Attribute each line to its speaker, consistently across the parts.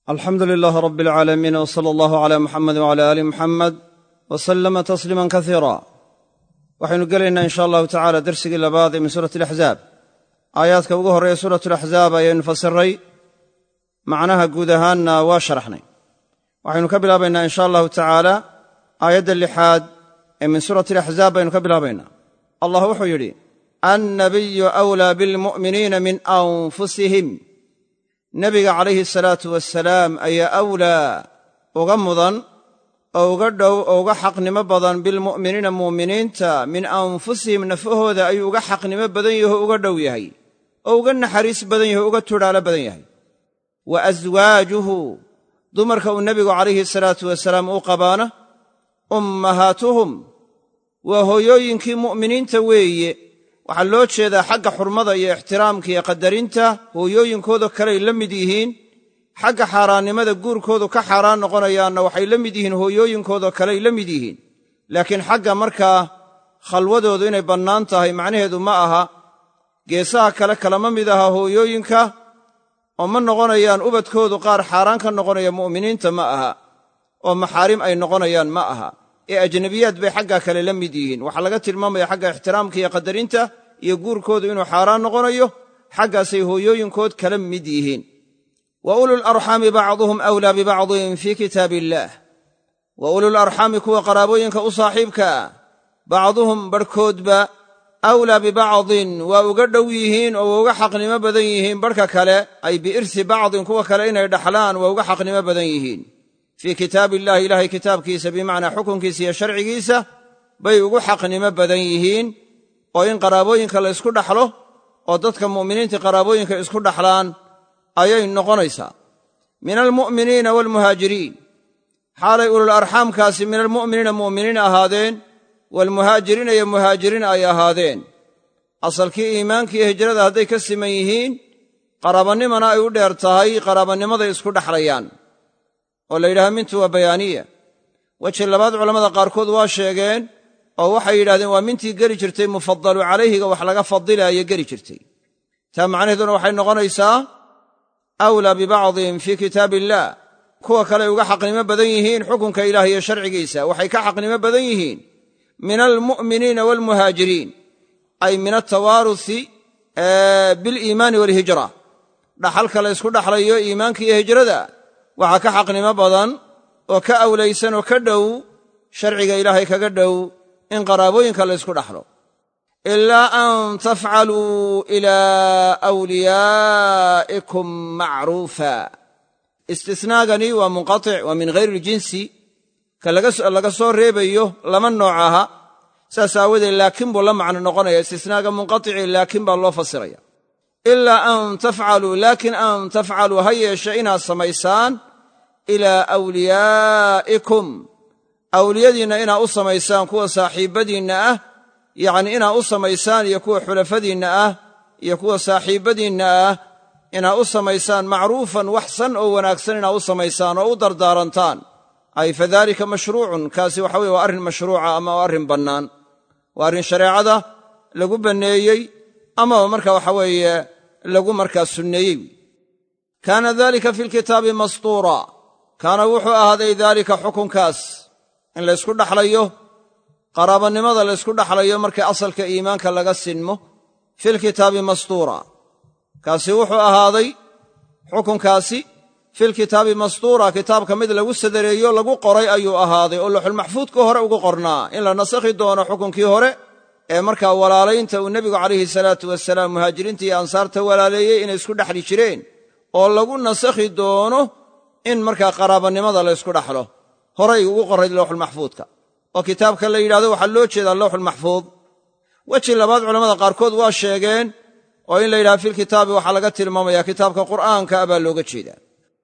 Speaker 1: alxamdu lilaah rab alcaalamiin w sala allahu cala muxamed wcala aali muxamed wa sallama tasliiman kasiira waxaynu gelaynaa in sha allahu tacala dersigii labaad ee min suurati alaxzaab aayaadka ugu horreeya suuratu alaxzaab ayaynu fasiray macnaha guud ahaanna waa sharaxnay waxaynu ka bilaabaynaa in sha allahu tacaala aayadda lixaad ee min suurati alaxzaab baynu ka bilaabaynaa allah wuxuu yidhi annabiyu awlaa bilmu'miniina min anfusihim nebiga calayhi salaatu wasalaam ayaa awlaa uga mudan oo uga dhow oo uga xaqnimo badan bilmu'miniina mu'miniinta min anfusihim nafahooda ayuu uga xaqnimo badan yaho uga dhow yahay oo uga naxariis badan yaho uga tudhaalo badan yahay wa aswaajuhu dumarka uu nebigu calayhi salaatu wasalaam u qabaana ummahaatuhum waa hooyooyinkii mu'miniinta weeye waxaa loo jeedaa xagga xurmada iyo ixtiraamka iyo qadarinta hooyooyinkooda kaley la mid yihiin xagga xaaraannimada guurkoodu ka xaaraan noqonayaanna waxay la mid yihiin hooyooyinkooda kaley la mid yihiin laakiin xagga markaa khalwadoodu inay bannaan tahay macnaheedu ma aha geesaha kale kalama mid aha hooyooyinka oo ma noqonayaan ubadkoodu qaar xaaraan ka noqonaya mu'miniinta ma aha oo maxaarim ay noqonayaan ma aha ee ajnabiyaad bay xaggaa kale la mid yihiin waxaa laga tilmaamaya xagga ixtiraamka iyo qadarinta iyo guurkoodu inuu xaaraan noqonayo xaggaasay hooyooyinkood kala mid yihiin wa ulularxaami bacduhum awlaa bibacdin fii kitaab illaah wa ulularxaami kuwa qaraabooyinka u saaxiibka ah bacduhum barhkoodba awlaa bibacdin waa uga dhow yihiin oo waa uga xaqnimo badan yihiin barhka kale ay biirsi bacdin kuwa kale inay dhaxlaan waa uga xaqnimo badan yihiin fii kitaab illahi ilaahay kitaabkiisa bimacnaa xukunkiisa iyo sharcigiisa bay ugu xaqnimo badan yihiin oo in qaraabooyinka la ysku dhaxlo oo dadka mu'miniinta qaraabooyinka isku dhaxlaan ayay noqonaysaa min almu'miniina waalmuhaajiriin xaalay ulul arxaamkaasi min almu'miniina mu'miniin ahaadeen waalmuhaajiriina iyo muhaajiriin ay ahaadeen asalkii iimaanka iyo hijrada hadday ka siman yihiin qaraabannimana ay u dheer tahay qaraabanimaday isku dhaxlayaan oo la yidhaha mintu waa bayaaniya weji labaad culammada qaarkood waa sheegeen oo waxay yidhahdeen waa mintii geli jirtay mufadalu calayhiga wax laga fadilaayo geli jirtay taa macnaheeduna waxay noqonaysaa awlaa bibacdin fii kitaab illaah kuwa kale uga xaqnimo badan yihiin xukunka ilaah iyo sharcigiisa waxay ka xaqnimo badan yihiin min almu'miniina waalmuhaajiriin ay min altawaarusi biliimaani waalhijra dhaxalka la ysku dhaxlayo iimaanka iyo hijrada waxaa ka xaqnimo badan oo ka awlaysan oo ka dhow sharciga ilaahay kaga dhow in qaraabooyinka la ysku dhaxlo ilaa an tafcaluu ilaa wliyaa'ikum macruufa istisnaagani waa munqatic waa min hayri iljinsi ka laga soo reebayo lama nooc aha saas aawadeed laakiin buu la macno noqonaya istisnaaga munqaticii laakiin baa loo fasiraya ilaa an tafcaluu laakin an tafcaluu ha yeeshe inaad samaysaan ilaa awliyaa'ikum awliyadiinna inaad u samaysaan kuwa saaxiibbadiinna ah yacnii inaad u samaysaan iyo kuwa xulafadiinna ah iyo kuwa saaxiibbadiinna ah inaad u samaysaan macruufan waxsan oo wanaagsan inaad u samaysaan oo u dardaarantaan ay fadalika mashruucun kaasi waxa weye waa arrin mashruuca ama waa arrin bannaan waa arrin shareecada lagu banneeyey amaba marka waxa weeye lagu markaa sunneeyey kaana dalika fi lkitaabi mastuura kaana wuxuu ahaaday daalika xukunkaas in laysku dhaxlayo qaraabanimada laysku dhaxlayo markii asalka iimaanka laga sinmo filkitaabi mastuura kaasi wuxuu ahaaday xukunkaasi filkitaabi mastuura kitaabka mid lagu sadareeyo lagu qoray ayuu ahaaday oo luxulmaxfuudka hore ugu qornaa in la nasakhi doono xukunkii hore ee markaa walaalaynta uu nebigu calayhi salaatu wasalaam muhaajiriinta iyo ansaarta walaaleeyey inay isku dhexli jireen oo lagu nasakhi doono in markaa qaraabanimada la ysku dhaxlo horay ugu qorray lowxulmaxfuudka oo kitaabka la yidhahdo waxaa loo jeedaa lowxulmaxfuud weji labaad culammada qaarkood waa sheegeen oo in la yidhahdo filkitaabi waxaa laga tilmaamaya kitaabka qur'aanka a baa looga jeedaa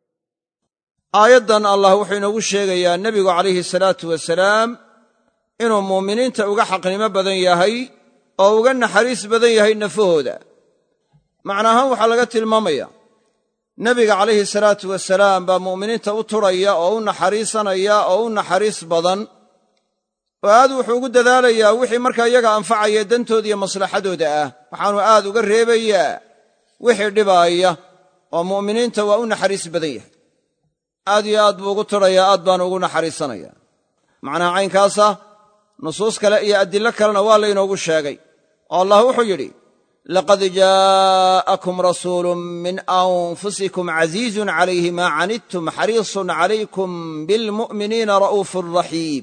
Speaker 1: aayaddan allah wuxuu inoogu sheegayaa nebigu calayhi salaatu wasalaam inuu muuminiinta uga xaqnimo badan yahay oo uga naxariis badan yahay nafahooda macna ahaan waxaa laga tilmaamaya nebiga calayhi salaatu wasalaam baa mu'miniinta u turhaya oo u naxariisanaya oo u naxariis badan oo aad wuxuu ugu dadaalayaa wixii markaa iyaga anfacaya dantooda iyo maslaxadooda ah waxaanu aad uga reebayaa wixii dhibaaya oo mu'miniinta waa u naxariis badan yahay aad iyo aad buu ugu tidhayaa aad baanu ugu naxariisanaya macnaha caynkaasa nusuus kale iyo adillo kalena waa laynoogu sheegay oo allah wuxuu yidhi laqad jaa'akum rasuulu min anfusikum casiizun calayhi maa canidtum xariisun calaykum bilmu'miniina ra'uufun raxiim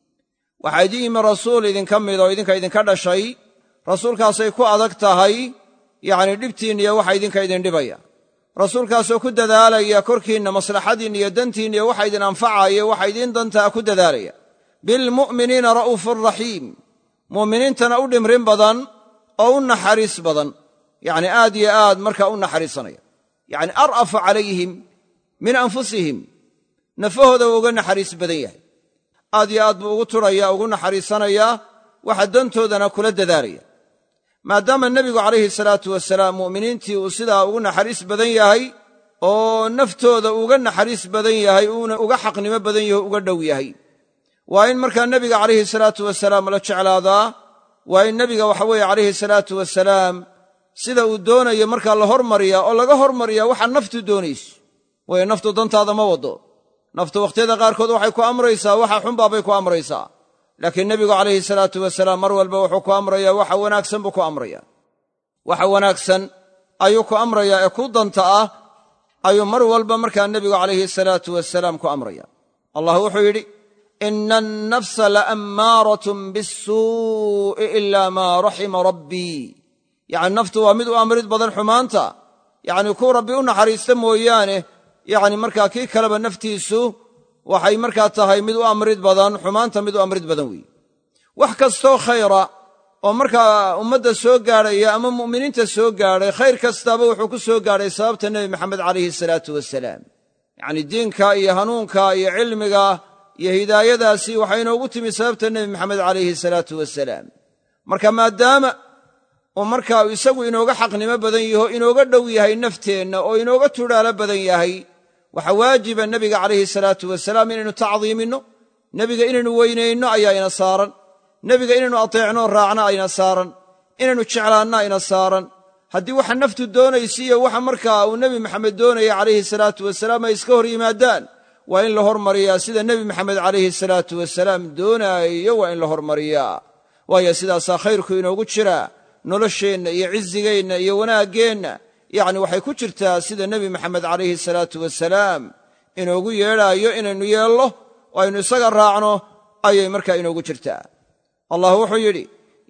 Speaker 1: waxaa idin yimi rasuul idinka mid oo idinka idinka dhashay rasuulkaasay ku adag tahay yacnii dhibtiinna iyo waxa idinka idin dhibaya rasuulkaasoo ku dadaalaya korkiinna maslaxadiinna iyo dantiinna iyo waxa idin anfacaya waxa idiin dantaa ku dadaalaya bilmu'miniina ra'uufun raxiim mu'miniintana u dhimrin badan oo u naxariis badan yacni aad iyo aad markaa u naxariisanaya yacni ar'afu calayhim min anfusihim nafahooda waa uga naxariis badan yahay aad iyo aad buu ugu turaya ugu naxariisanayaa waxa dantoodana kula dadaalaya maadaama nebigu calayhi salaatu wasalaam mu'miniintii uu sidaa ugu naxariis badan yahay oo naftooda uga naxariis badan yahay uuna uga xaqnimo badan yahay uga dhow yahay waa in markaa nebiga calayhi salaatu wasalaam la jeclaadaa waa in nebiga waxa weeye calayhi salaatu wasalaam sida uu doonayo markaa la hormariyaa oo laga hormariyaa waxa naftu doonayso waayo naftu dantaada ma waddo naftu wakhtiyada qaarkood waxay ku amraysaa waxa xunbaabay ku amraysaa laakiin nebigu calayhi salaatu wasalaam mar walba wuxuu ku amrayaa waxa wanaagsan buu ku amraya waxa wanaagsan ayuu ku amrayaa ee ku danta ah ayuu mar walba markaa nebigu calayhi salaatu wasalaam ku amraya allah wuxuu yidhi ina annafsa laammaaratun bisuu'i ila maa raxima rabbii yacni naftu waa mid u amrid badan xumaanta yacni kuu rabbi u naxariista mooyaane yacni markaa kii kaleba naftiisu waxay markaa tahay mid u amrid badan xumaanta mid u amrid badan weeye wax kastoo khayra oo markaa ummadda soo gaadhaya ama mu'miniinta soo gaadhay khayr kastaaba wuxuu ku soo gaadhay sababta nebi maxamed calayhi salaatu wasalaam yacnii diinka iyo hanuunka iyo cilmiga iyo hidaayadaasi waxay inoogu timi sababta nebi maxamed calayhi salaatu wasalaam marka maadaama uu markaa isagu inooga xaqnimo badan yaho inooga dhow yahay nafteenna oo inooga tudhaalo badan yahay waxaa waajiba nebiga calayhi salaatu wasalaam inaynu tacdiiminno nebiga inaynu weynayno ayaa ina saaran nebiga inaynu ateecno raacno ayna saaran inaynu jeclaanno ayna saaran haddii waxa naftu doonaysa iyo waxa markaa uu nebi maxamed doonaya calayhi salaatu wasalaam ay iska hor yimaadaan waa in la hormariyaa sida nebi maxamed calayhi salaatu wasalaam doonaayo waa in la hormariyaa waayo sidaasaa khayrku inoogu jiraa nolosheenna iyo cizigeenna iyo wanaaggeenna yacni waxay ku jirtaa sida nebi maxamed calayhi salaatu wasalaam inoogu yeedhaayo inaynu yeello oo aynu isaga raacno ayay markaa inoogu jirtaa allah wuxuu yidhi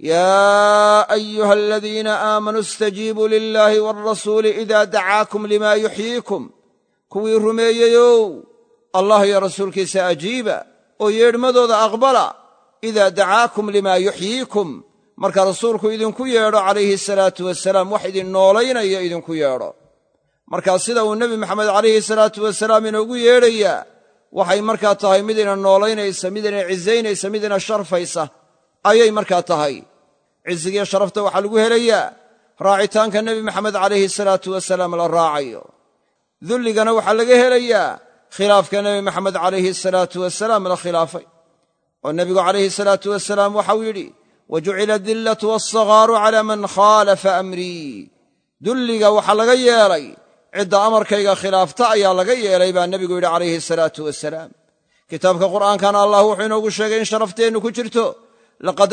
Speaker 1: yaa ayuha aladiina aamanuu istajiibuu lilaahi waalrasuuli idaa dacaakum limaa yuxyiikum kuwii rumeeyeyow allah iyo rasuulkiisa ajiiba oo yeedhmadooda aqbala idaa dacaakum limaa yuxyiikum marka rasuulku idinku yeedho calayhi salaatu wasalaam wax idin noolaynaya idinku yeedho markaa sida uu nebi maxamed calayhi salaatu wasalaam inoogu yeedhayaa waxay markaa tahay mid ina noolaynaysa mid ina cisaynaysa mid ina sharfaysa ayay markaa tahay cizigiyo sharafta waxaa lagu helayaa raacitaanka nebi maxamed calayhi salaatu wasalaam la raacayo dulligana waxaa laga helayaa khilaafka nebi maxamed calayhi salaatu wasalaam la khilaafay oo nebigu calayhi salaatu wasalaam waxau yidhi wajucila adillatu walsagaaru calaa man khaalafa amrii dulliga waxaa laga yeelay cidda amarkayga khilaafta ayaa laga yeelay baa nebigu yidhi calayhi salaatu wasalaam kitaabka qur'aankana allah wuxuu inoogu sheegay in sharafteennu ku jirto laqad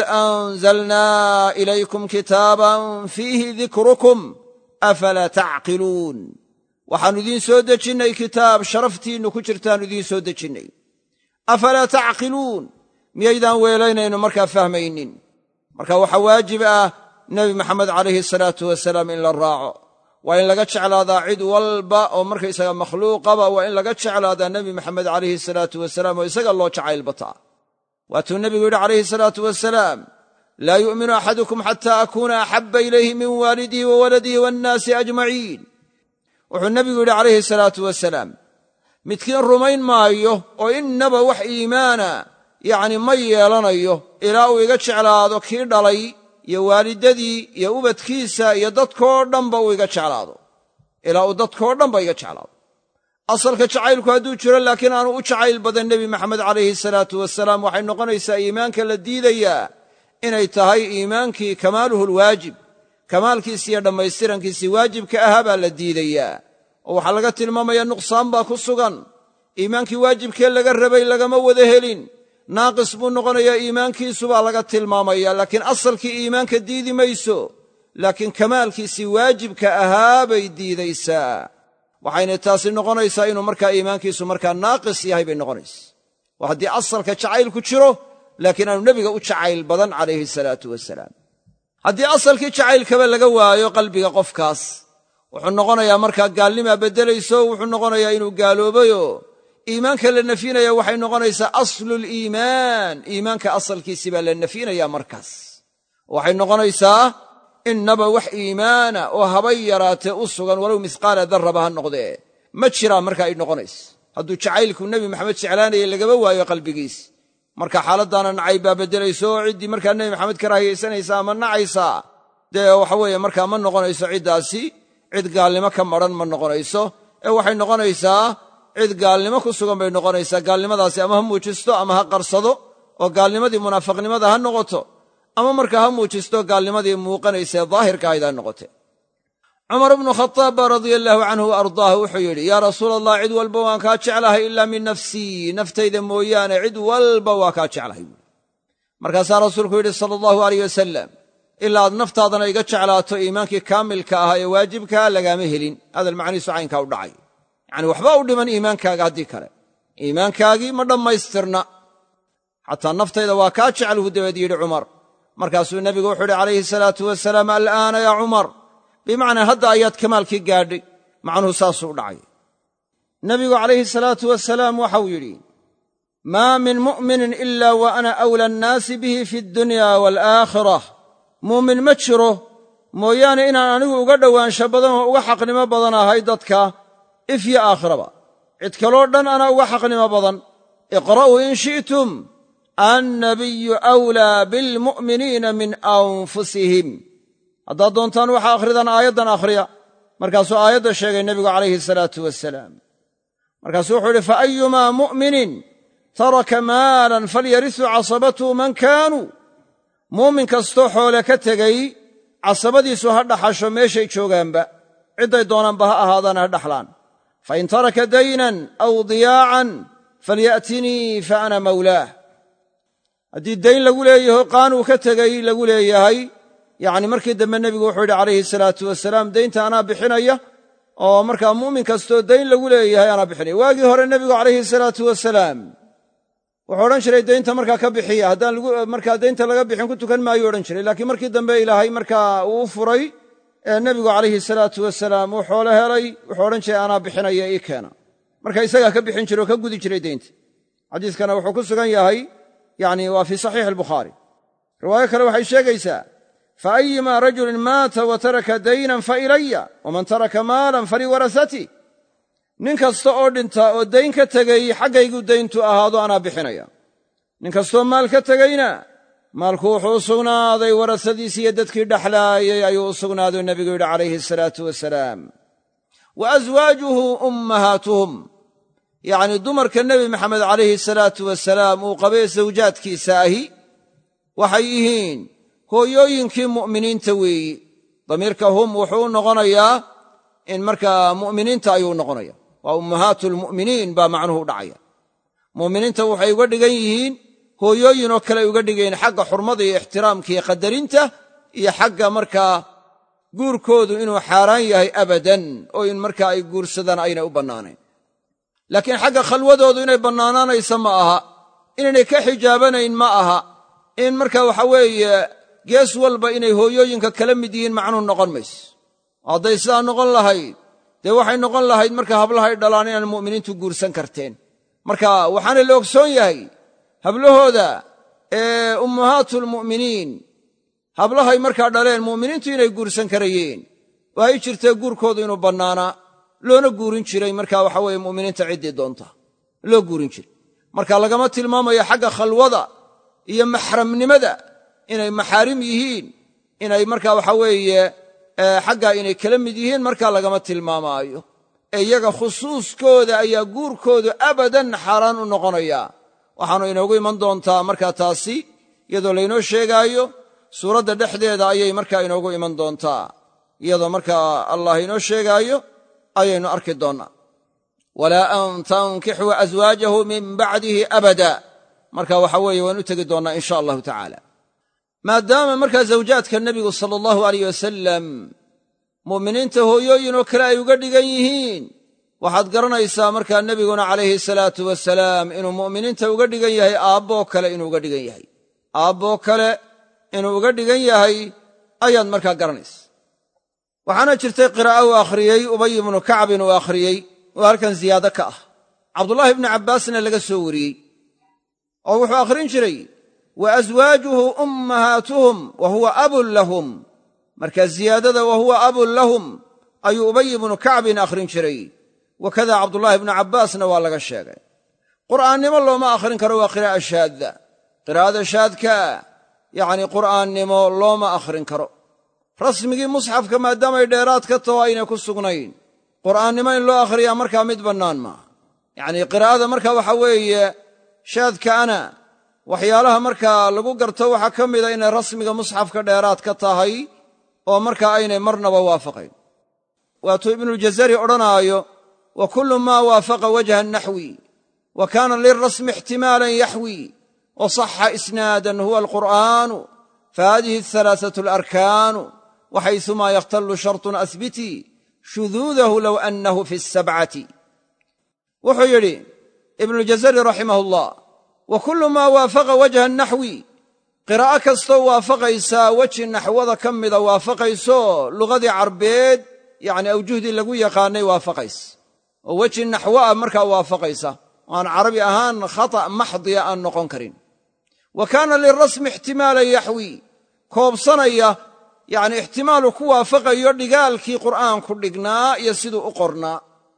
Speaker 1: anzalnaa ilaykum kitaaban fiihi dikrukum afalaa tacqiluun waxaannu idiin soo dejinnay kitaab sharaftiinnu ku jirtaannu idiin soo dejinnay afalaa tacqiluun miyaydaan weelaynayno markaa fahmaynin marka waxaa waajib ah nebi maxamed calayhi salaatu wasalaam in la raaco waa in laga jeclaadaa cid walba oo markaysaga makhluuqaba waa in laga jeclaadaa nebi maxamed calayhi salaatu wasalaam oo isaga loo jacayl bataa waatuu nebigu yidhi calayhi salaatu wasalaam laa yu'minu axadukum xata akuuna axabba ilayhi min waalidihi wa waladihi waannaasi ajmaciin wuxuu nebigu yidhi calayhi salaatu wasalaam midkiin rumayn maayo oo innaba wax iimaana yacni ma yeelanayo ilaa uu iga jeclaado kii dhalay iyo waalidadii iyo ubadkiisa iyo dadkoo dhanba uu iga jeclaado ilaa uu dadkoo dhanba iga jeclaado asalka jacaylku hadduu jiro laakiin aanu u jacayl badan nebi maxamed calayhi salaatu wasalaam waxay noqonaysaa iimaanka la diidayaa inay tahay iimaankii kamaaluhu lwaajib kamaalkiisi iyo dhammaystirankiisii waajibka ahaa baa la diidayaa oo waxaa laga tilmaamaya nuqsaan baa ku sugan iimaankii waajibkee laga rabay lagama wada helin naaqis buu noqonayaa iimaankiisubaa laga tilmaamaya laakiin asalkii iimaanka diidi mayso laakiin kamaalkiisii waajibka ahaa bay diidaysaa waxayna taasi noqonaysaa inuu markaa iimaankiisu markaa naaqis yahay bay noqonaysa oo haddii asalka jacayl ku jiro laakiin aanu nebiga u jacayl badan calayhi salaatu wasalaam haddii asalkii jacaylkaba laga waayo qalbiga qofkaas wuxuu noqonayaa markaa gaalnimaa beddelayso wuxuu noqonayaa inuu gaaloobayoo iimaanka la nafyinaya waxay noqonaysaa asluliimaan iimaanka asalkiisii baa la nafyinayaa markaas waxay noqonaysaa innaba wax iimaana oo habay yaraatee u sugan walow misqaala darraba ha noqdee ma jiraa marka ay noqonaysa hadduu jacaylku nebi maxamed jeclaanaya lagaba waayo qalbigiis marka xaaladdaana nacay baa beddelayso oo ciddii markaa nebi maxamed ka raahiyaysanaysa ama nacaysaa dee waxa weeye markaa ma noqonayso ciddaasi cid gaalnimo ka madran ma noqonayso ee waxay noqonaysaa cid gaalnimo ku sugan bay noqonaysaa gaalnimadaasi ama ha muujisto ama ha qarsado oo gaalnimadii munaafiqnimada ha noqoto ama markaa ha muujisto gaalnimadii muuqanaysee daahirka ahayd ha noqote cumar bnu khadaab baa radia allaahu canhu wa ardaah wuxuu yidhi yaa rasuula allah cid walba waan kaa jeclahay ilaa min nafsii naftayda mooyaane cid walba waa kaa jeclahay buui markaasaa rasuulku yidhi sala allahu aleyh wasalam ilaa aad naftaadana iga jeclaato iimaankii kaamilka ahaa ee waajibkaa lagaama helin hadal macnihiisu caynkaa u dhacay yacni waxba u dhiman iimaankaaga haddii kale iimaankaagii ma dhammaystirna xataa naftayda waa kaa jecluhu dabeed yidhi cumar markaasuu nebigu wuxuu yidhi calayhi salaatu wasalaam al'aana yaa cumar bimacnaa hadda ayaad kamaalkii gaadhay macnuhu saasuu u dhacay nebigu calayhi salaatu wasalaam waxau yidhi maa min mu'minin ila wa ana awla annaasi bihi fi addunya waalaakhirah muumin ma jiro mooyaane inaan anigu uga dhowaansho badan oo uga xaqnimo badan ahay dadka if yo aakhiraba cid kaloo dhan anaa uga xaqnimo badan iqra'uu in shi'tum annabiyu awlaa bilmu'miniina min anfusihim haddaad doontaan waxaa akhridaan aayaddan akhriya markaasuu aayadda sheegay nebigu calayhi salaatu wasalaam markaasuu wuxuu yidhi faayumaa mu'minin taraka maalan falyarisu casabatuhu man kaanuu muumin kastoo xoole ka tegey casabadiisu ha dhaxasho meeshay joogaanba cidday doonaanba ha ahaadaana ha dhaxlaan fain taraka daynan aw diyaacan falya'tinii fa ana mawlaah haddii dayn lagu leeyaho qaan uu ka tegey lagu leeyahay yacni markii dambe nebigu wuxuu yidhi calayhi salaatu wasalaam daynta anaa bixinaya oo markaa mu'min kastoo dayn lagu leeyahay anaa bixinaya waagii hore nebigu calayhi salaatu wasalaam wuxuu odhan jiray daynta markaa ka bixiya haddaan markaa daynta laga bixin ku tukan maayu odhan jiray laakiin markii dambe ilaahay markaa uu furay ee nebigu calayhi salaatu wasalaam uu xoolo helay wuxuu odhan jiray anaa bixinaya ii keena marka isagaa ka bixin jiray oo ka gudi jiray daynta xadiiskana wuxuu ku sugan yahay yani waa fii saxiixi albukhaari riwaayo kale waxay sheegaysaa faayumaa rajulin maata wa taraka daynan fa ilaya waman taraka maalan faliwarasati nin kasta oo dhinta oo dayn ka tegey xaggaygu dayntu ahaado anaa bixinaya nin kastoo maal ka tegeyna maalku wuxuu u sugnaaday warasadiisi iyo dadkii dhexlaayay ayuu u sugnaaduu nebigu yidhi calayhi asalaatu wasalaam wa aswaajuhu ummahaatuhum yacnii dumarka nebi maxamed calayhi salaatu wasalaam uu qabee sawjaadkiisa ahi waxay yihiin hooyooyinkii mu'miniinta weeyi damiirka hum wuxuu u noqonayaa in markaa mu'miniinta ayuu noqonaya waa ummahaatu lmu'miniin baa macnuhu u dhacaya mu'miniinta waxay uga dhigan yihiin hooyooyinoo kale uga dhigayn xagga xurmada iyo ixtiraamka iyo qadarinta iyo xagga markaa guurkoodu inuu xaaraan yahay abadan oo in markaa ay guursadaan aynay u bannaanayn laakiin xagga khalwadoodu inay bannaanaanaysa ma aha inaynay ka xijaabanayn ma aha in marka waxa weeye gees walba inay hooyooyinka kala mid yihiin macnuhu noqon mayso hadday sidaa noqon lahayd dee waxay noqon lahayd marka hablahay dhalaan inaan mu'miniintu guursan karteen marka waxaana la ogsoon yahay hablahooda ee ummahaatulmu'miniin hablahay markaa dhaleen mu'miniintu inay guursan karayeen oo ay jirtee guurkoodu inuu bannaanaa loona guurin jiray marka waxa weeye mu'miniinta ciddii doonta loo guurin jiray marka lagama tilmaamayo xagga khalwada iyo maxramnimada inay maxaarim yihiin inay marka waxa weeye xaggaa inay kala mid yihiin markaa lagama tilmaamaayo ee iyaga khusuuskooda ayaa guurkoodu abadan xaaraan u noqonaya waxaanu inoogu iman doontaa markaa taasi iyadoo laynoo sheegaayo suuradda dhexdeeda ayay markaa inoogu iman doontaa iyadoo markaa allah inoo sheegaayo ayaynu arki doonnaa walaa an tankixuu aswaajahu min bacdihi abada marka waxa weeye waan u tegi doonnaa in sha allahu tacaala maadaama markaa zawjaadka nebigu sala allahu aleyh wasalam mu'miniinta hooyooyin oo kale ay uga dhigan yihiin waxaad garanaysaa markaa nebiguna calayhi salaatu wasalaam inuu mu'miniinta uga dhigan yahay aabboo kale inuu uga dhigan yahay aabboo kale inuu uga dhigan yahay ayaad markaa garanaysa waxaana jirtay qiraa'o uu akhriyey ubay ibnu kacbin uu akhriyey oo halkan ziyaado ka ah cabdullaahi ibnu cabbaasna laga soo wariyey oo wuxuu akhrin jiray wa aswaajuhu ummahaatuhum wa huwa abun lahum marka ziyaadada wa huwa abun lahum ayuu ubay ibnu kacbin akhrin jiray wakada cabdullaahi ibnu cabbaasna waa laga sheegay qur'aannimo looma akhrin karo waa qiraa'a shaadda qiraa'ada shaadka yacni qur'aannimo looma akhrin karo rasmigii musxafka maadaamay dheeraad ka taho aynay ku sugnayn qur'aannimo in loo akhriyaa markaa mid bannaan maaha yacnii qiraa'ada marka waxa weeye shaadkaana waxyaalaha markaa lagu garto waxaa ka mida inay rasmiga musxafka dheeraad ka tahay oo markaa aynay marnaba waafaqayn waatuu ibnuljazari odhanaayo wa kullu maa waafaqa wajha naxwi wa kaana lilrasmi ixtimaalan yaxwi wa saxa isnaadan huwa alqur'aanu fahadihi alhalaaثatu alarkaanu waxaysumaa yakhtallu shartun asbitii shuduudahu low annahu fi asabcati wuxuu yidhi ibnuljazari raximah ullah wa kullu maa waafaqa wajha naxwi qiraa'o kastoo waafaqaysaa weji naxwada ka mida waafaqayso lugadii carbeed yacni awjuhdii lagu yaqaanay waafaqaysa oo weji naxwo ah markaa waafaqaysa oo aan carabi ahaan khata' maxdiya aan noqon karin wa kaana lirasmi ixtimaalan yaxwi koobsanaya yacni ixtimaalu ku waafaqayo dhigaalkii qur'aanku dhignaa iyo siduu u qornaa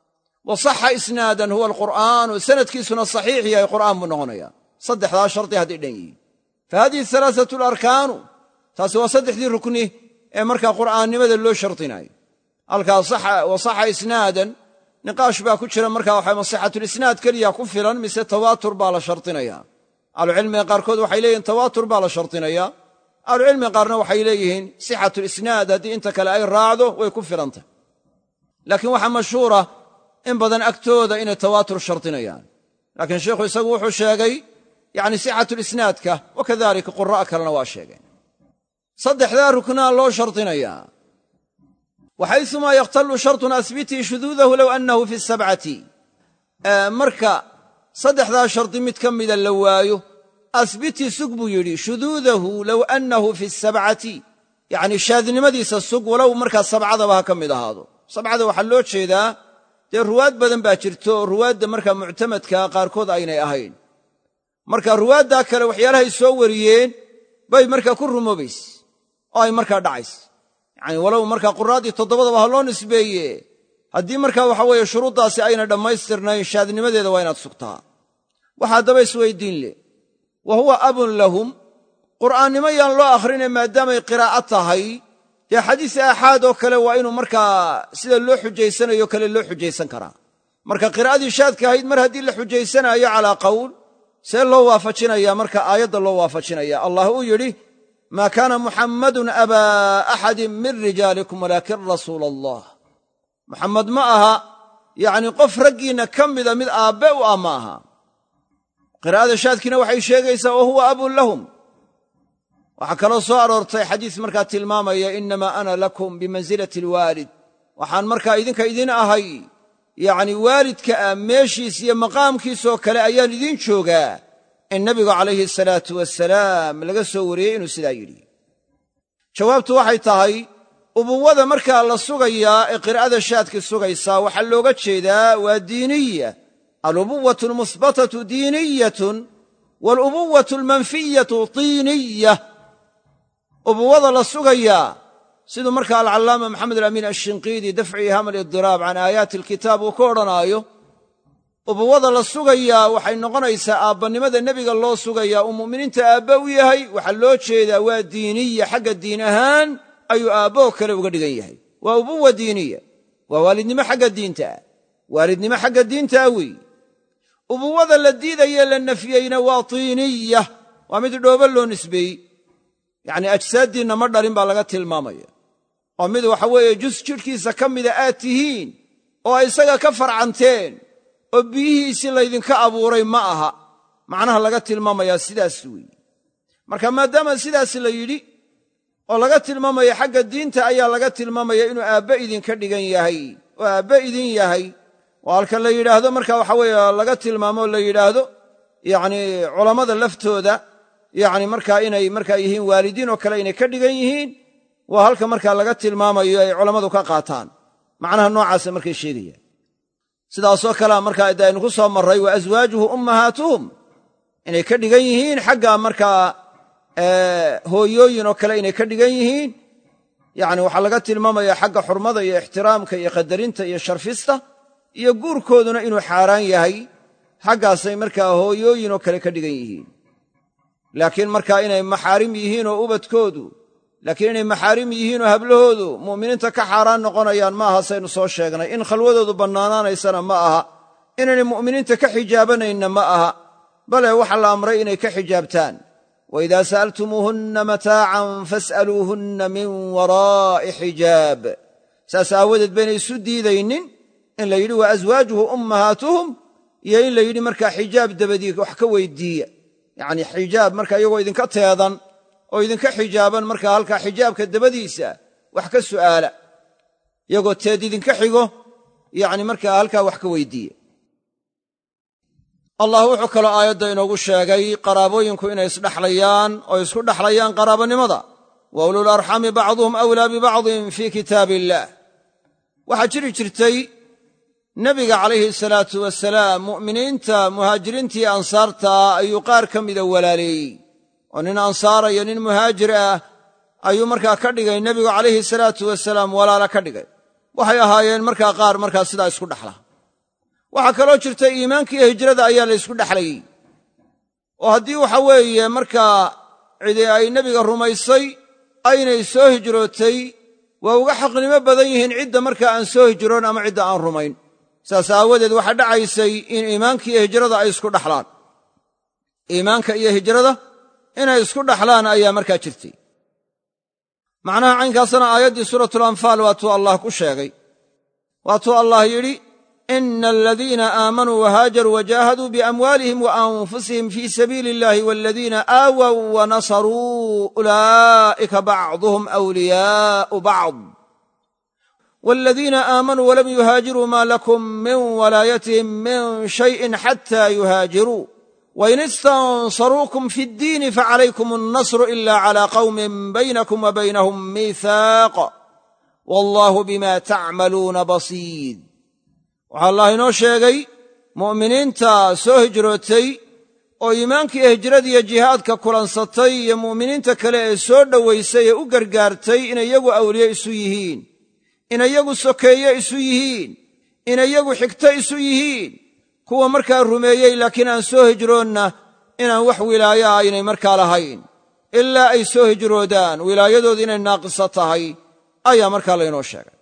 Speaker 1: wa saxa isnaadan huwa alqur'aanu sanadkiisuna saxiix yahay qur'aan buu noqonaya saddexdaa shardi hadday dhan yihiin fa hadihi alaaatu alarkaanu taasi waa saddexdii rukni ee markaa qur'aannimada loo shardinayo halkaa wa saxa isnaadan niqaash baa ku jira markaa waxa masixatulisnaad keliya ku filan mise tawaatur baa la shardinaya ahlucilmiga qaarkood waxay leeyihin tawaatur baa la shardinaya ahlucilmiga qaarna waxay leeyihiin sixatulisnaad haddii inta kale ay raacdo way ku filantah laakiin waxaa mashhuura in badan agtooda inay tawaatur shardinayaan laakiin sheikhu isagu wuxuu sheegay yani sixatulisnaadka wa kadalika qura'a kalena waa sheegeen saddexdaa ruknaa loo shardinayaa waxaysumaa yakhtallu shartun asbitii shuduudahu low annahu fi sabcati marka saddexdaa shardi mid ka mida la waayo asbitii sug buu yidhi shuduudahu low annahu fi sabcati yacni shaadnimadiisa sug walow markaa sabcadaba ha ka mid ahaado sabcada waxaa loo jeedaa dee ruwaad badan baa jirto oo ruwaadda markaa muctamadkaa qaarkood aynay ahayn marka ruwaaddaa kale waxyaalahay soo wariyeen bay markaa ku rumoobays oo ay markaa dhacays yacani walow markaa quraaddii toddobadaba ha loo nisbeeye haddii markaa waxa weeye shuruuddaasi ayna dhammaystirnayn shaadnimadeeda waa inaad sugtaa waxa haddaba isweyddiin leh wa huwa abun lahum qur'aannimo yaan loo akhrine maadaamay qiraa'o tahay dee xadiis aaxaad oo kale waa inuu markaa sida loo xujaysanayo kale loo xujaysan karaa marka qiraa'adii shaadka ahayd mar haddii la xujaysanaayo calaa qawl see loo waafajinaya marka aayadda loo waafajinaya allah uu yidhi maa kaana muxammadun abaa axadin min rijaalikum walaakin rasuula allah muxammed ma aha yacni qof raggiinna ka mida mid aabbe u ah ma aha qiraa'ada shaadkiina waxay sheegaysaa wa huwa abun lahum waxaa kaloo soo aroortay xadiis markaa tilmaamaya innamaa ana lakum bimansilati alwaalid waxaan markaa idinka idin ahay yacni waalidka ah meeshiis iyo maqaamkiisoo kale ayaan idiin joogaa in nebigu calayhi salaatu wasalaam laga soo wariyey inuu sidaa yidhi jawaabtu waxay tahay ubuwada markaa la sugayaa ee qiraa'ada shaadki sugaysaa waxaa looga jeedaa waa diiniya alubuwatu almuhbatatu diiniyatun walubuwatu almanfiyatu tiiniya ubuwada la sugayaa siduu markaa alcallaama maxamed alamiin ashinqiidi dafci iham alidiraab can aayaati alkitaab uu ka odhanaayo ubuwada la sugayaa waxay noqonaysaa aabbannimada nebiga loo sugayaa uu mu'miniinta aabba u yahay waxaa loo jeedaa waa diiniya xagga diin ahaan ayuu aabboo kale uga dhigan yahay waa ubuwa diiniya waa waalidnimo xagga diinta ah waalidnimo xagga diinta ah weeye ubuwada la diidaye la nafyeyna waa tiiniya waa mid dhoobo loo nisbeeyey yacni ajsaaddiinna ma dhalin baa laga tilmaamaya oo mid waxa weeye jus jidhkiisa ka mida aad tihiin oo ay isaga ka farcanteen oo biyihiisii laydinka abuuray ma aha macnaha laga tilmaamayaa sidaas weeye marka maadaama sidaas la yidhi oo laga tilmaamaya xagga diinta ayaa laga tilmaamaya inuu aabbe idinka dhigan yahay oo aabbe idin yahay oo halka la yidhaahdo marka waxa weeye laga tilmaamo la yidhaahdo yacnii culammada laftooda yacni markaa inay markaa yihiin waalidiin oo kale inay ka dhigan yihiin waa halka markaa laga tilmaamayo ay culammadu ka qaataan macnaha noocaasa markay sheegayaan sidaasoo kalea markaa de aynu ku soo marray wa aswaajuhu ummahaatuhum inay ka dhigan yihiin xagga markaa hooyooyin oo kale inay ka dhigan yihiin yacni waxaa laga tilmaamaya xagga xurmada iyo ixtiraamka iyo qadarinta iyo sharfista iyo guurkooduna inuu xaaraan yahay xaggaasay markaa hooyooyin oo kale ka dhigan yihiin laakiin markaa inay maxaarim yihiin oo ubadkoodu laakiin inay maxaarim yihiin oo hablahoodu mu'miniinta ka xaaraan noqonayaan ma aha saynu soo sheegnay in khalwadoodu bannaanaanaysana ma aha inaynay mu'miniinta ka xijaabanayna ma aha bale waxa la amray inay ka xijaabtaan waidaa sa'altumuuhunna mataacan fas'aluuhunna min waraa'i xijaab saas aawadeed baynay isu diidaynin in la yidhi wa aswaajuhu ummahaatuhum iyo in la yidhi markaa xijaab dabadii wax ka weyddiiya yacnii xijaab marka iyagoo idinka teedan oo idinka xijaaban markaa halkaa xijaabka dabadiisa wax ka su'aala iyagoo teed idinka xigo yacni markaa halkaa wax ka weyddiiya allah wuxuu kaloo aayadda inoogu sheegay qaraabooyinku inay isdhexlayaan oo isku dhexlayaan qaraabanimada wa ulul arxami bacduhum awlaa bibacdin fii kitaab illaah waxaa jiri jirtay nebiga calayhi salaatu wasalaam mu'miniinta muhaajiriintii ansaartaa ayuu qaar ka mida walaaleeyey oo nin ansaara iyo nin muhaajir ah ayuu markaa ka dhigay nebigu calayhi salaatu wasalaam walaala ka dhigay waxay ahaayeen markaa qaar markaa sidaa isku dhexla waxaa kaloo jirta iimaanka iyo hijrada ayaa la ysku dhexlayey oo haddii waxa weeye markaa cidi ay nebiga rumaysay aynay soo hijrootay waa uga xaqnimo badan yihiin cidda markaa aan soo hijroon ama cidda aan rumayn saas aawadeed waxaa dhacaysay in iimaanka iyo hijrada ay isku dhaxlaan iimaanka iyo hijrada inay isku dhaxlaan ayaa markaa jirtay macnaha caynkaasna aayaddii suuratulanfaal waatuu allah ku sheegay waatuu allah yidhi ina aladiina aamanuu wahaajaruu wajaahaduu biamwaalihim wa anfusihim fii sabiili illahi waladiina aawow wanasaruu ulaa'ika bacduhum awliyaa'u bacd waladiina aamanuu walam yuhaajiruu maa lakum min walaayatihim min shayin xataa yuhaajiruu wain istansaruukum fi ddiini facalaykum annasru ila cala qawmin baynakum wa baynahum miihaaq wallahu bima tacmaluuna basiir waxaa allah inoo sheegay mu'miniinta soo hijrootay oo iimaankiiyo hijradiiyo jihaadka kulansatay iyo mu'miniinta kale ee soo dhowaysay ee u gargaartay inay iyagu awliye isu yihiin inay iyagu sokeeye isu yihiin inay iyagu xigto isu yihiin kuwa markaa rumeeyey laakiin aan soo hijroonna inaan wax wilaayo ah aynay markaa lahayn ilaa ay soo hijroodaan wilaayadooda inay naaqisa tahay ayaa markaa laynoo sheegay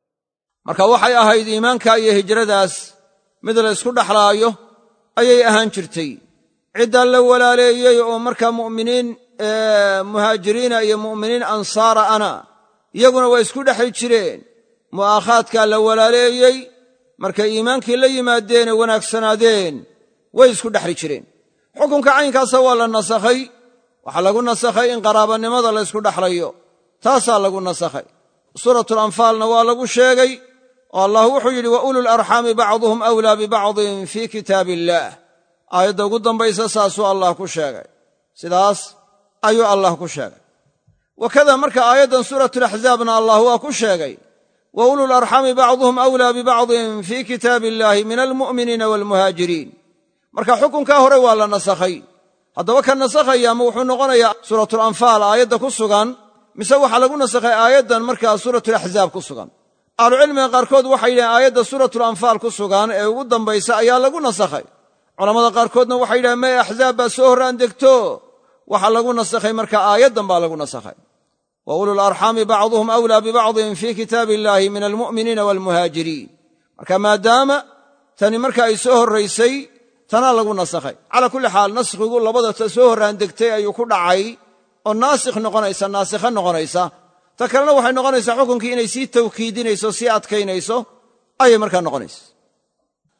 Speaker 1: marka waxay ahayd iimaanka iyo hijradaas mid la ysku dhexlaayo ayay ahaan jirtay ciddaa la walaaleeyey oo markaa mu'miniin muhaajiriina iyo mu'miniin ansaara ana iyaguna waa isku dhexli jireen mu'aakhaadkaa la walaaleeyey markay iimaankii la yimaadeenee wanaagsanaadeen way isku dhexli jireen xukunka caynkaasa waa la nasakhay waxaa lagu nasakhay in qaraabanimada la ysku dhexlayo taasaa lagu nasakhay suuratulanfaalna waa lagu sheegay oo allah wuxuu yidhi wa ulul arxaami bacduhum awlaa bibacdin fii kitaab illaah aayadda ugu dambaysa saasuu allah ku sheegay sidaas ayuu allah ku sheegay wakada marka aayaddan suuratulaxzaabna allah waa ku sheegay wa ulul arxaami bacduhum awlaa bibacdin fii kitaab illaahi min almu'miniina waalmuhaajiriin marka xukunkaa hore waa la nasakhay haddaba ka nasakhaya ma wuxuu noqonayaa suuratulanfaal aayadda ku sugan mise waxaa lagu nasakhay aayaddan markaa suuratulaxzaab ku sugan ahlucilmiga qaarkood waxay yidhaheen aayadda suuratulanfaal ku sugan ee ugu dambaysa ayaa lagu nasakhay culammada qaarkoodna waxay yidhaheen may axzaab baa soo horraan degto waxaa lagu nasakhay marka aayaddan baa lagu nasakhay wa ulul arxaami bacduhum awlaa bibacdin fii kitaabi illaahi min almu'miniina waalmuhaajiriin marka maadaama tani marka ay soo horraysay tanaa lagu nasakhay calaa kulli xaal naskhigu labada ta soo horraan degtay ayuu ku dhacay oo naasikh noqonaysa naasikha noqonaysa ta kalena waxay noqonaysaa xukunkii inay sii tawkiidinayso sii adkaynayso ayay markaa noqonaysa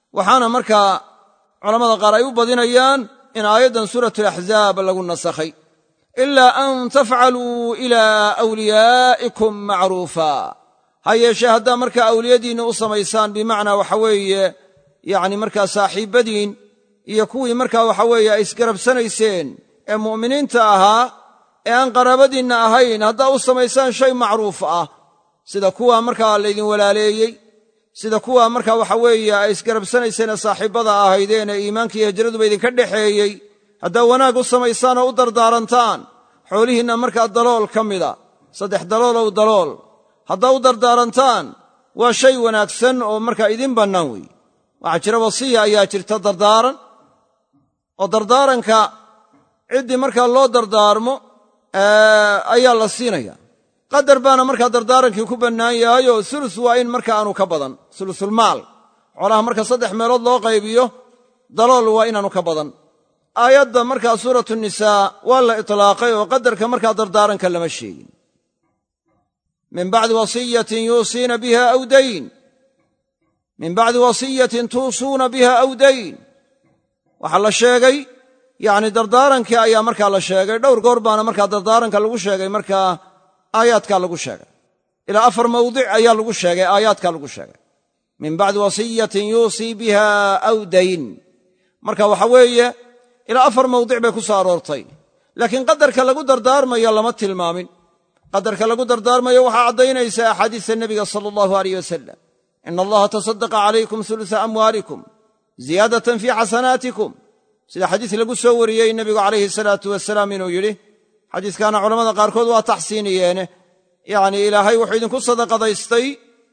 Speaker 1: waxaana markaa culammada qaar ay u badinayaan in aayaddan suuratulaxzaab lagu nasakhay ilaa an tafcaluu ilaa wliyaa'ikum macruufa ha yeeshee haddaa markaa awliyadiinna u samaysaan bimacnaa waxa weeye yacni markaa saaxiibbadiin iyo kuwii markaa waxa weeye ay isgarabsanayseen ee mu'miniinta ahaa ee aan qaraabadiinna ahayn haddaa u samaysaan shay macruuf ah sida kuwa markaa laydin walaaleeyey sida kuwa markaa waxa weeye ay isgarabsanayseen ee saaxiibbada ahaydeen ee iimaankiiyo hijraduba idinka dhexeeyey haddaa wanaag u samaysaan oo u dardaarantaan xoolihiinna markaa dalool ka mida saddex daloolow dalool haddaa u dardaarantaan waa shay wanaagsan oo markaa idin bannaan weeye waxaa jira wasiya ayaa jirta dardaaran oo dardaaranka ciddii markaa loo dardaarmo ayaa la siinaya qadar baana markaa dardaarankii ku bannaan yahayoo sulus waa in marka aanu ka badan sulusulmaal xoolaha marka saddex meelood loo qaybiyo dalool waa inaanu ka badan aayadda markaa suuratu nisaa waa la itlaaqay oo qadarka markaa dardaaranka lama sheegin min bacdi wasiyatin yuusiina biha aw dayn min bacdi wasiyatin tuusuuna biha aw dayn waxaa la sheegay yacni dardaarankii ayaa markaa la sheegay dhowr goor baana markaa dardaaranka lagu sheegay markaa aayaadkaa lagu sheegay ilaa afar mawdic ayaa lagu sheegay aayaadkaa lagu sheegay min bacdi wasiyatin yuusii biha aw dayn marka waxa weeye ilaa afar mawdic bay ku soo aroortay laakiin qadarka lagu dardaarmayo lama tilmaamin qadarka lagu dardaarmayo waxaa caddaynaysa axaadiista nebiga sala allahu aleyh wasalam ina allaha tasadaqa calaykum sulusa amwaalikum ziyaadatan fii xasanaatikum sida xadiis lagu soo wariyey nebigu calayhi salaatu wasalaam inuu yidhi xadiiskaana culamada qaarkood waa taxsiiniyeene yacni ilaahay wuxuu idinku sadaqadaystay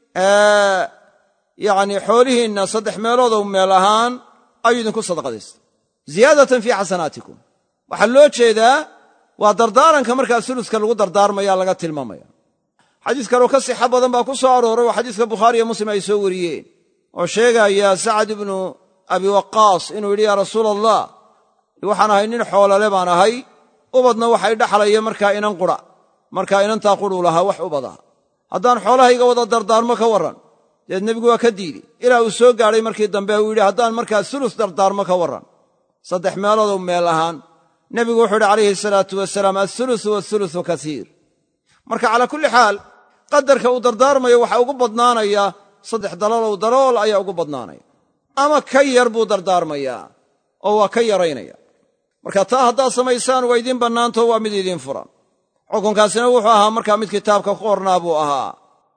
Speaker 1: yacni xoolihiinna saddex meeloodow meel ahaan ayuu idinku sadaqadaystay ziyaadatan fii xasanaatikum waxaa loo jeedaa waa dardaaranka markaa suluska lagu dardaarmaya laga tilmaamaya xadiis kaloo ka sixa badan baa ku soo arooray oo xadiiska bukhaariiyo muslim ay soo wariyeen oo sheegaya sacad ibnu abi waqaas inuu yidhi yaa rasuula allah waxaan ahay nin xoolale baan ahay ubadna waxay dhaxlaya markaa inan qura markaa inantaa quruu lahaa wax ubada haddaan xoolahayga wada dardaarmo ka warran deed nebigu waa ka diidey ilaa uu soo gaadhay markii dambe uu yidhi haddaan markaa sulus dardaarmo ka warran saddex meeloodow meel ahaan nebigu wuxuu yidhi calayhi salaatu wasalaam alsulusu waasulusu kasiir marka calaa kulli xaal qadarka uu dardaarmayo waxaa ugu badnaanaya saddex daloolow dalool ayaa ugu badnaanaya ama ka yar buu dardaarmayaa oo waa ka yaraynaya marka taa haddaad samaysaan waa idiin bannaanto waa mid idiin furan xukunkaasina wuxuu ahaa markaa mid kitaabka ku qornaa buu ahaa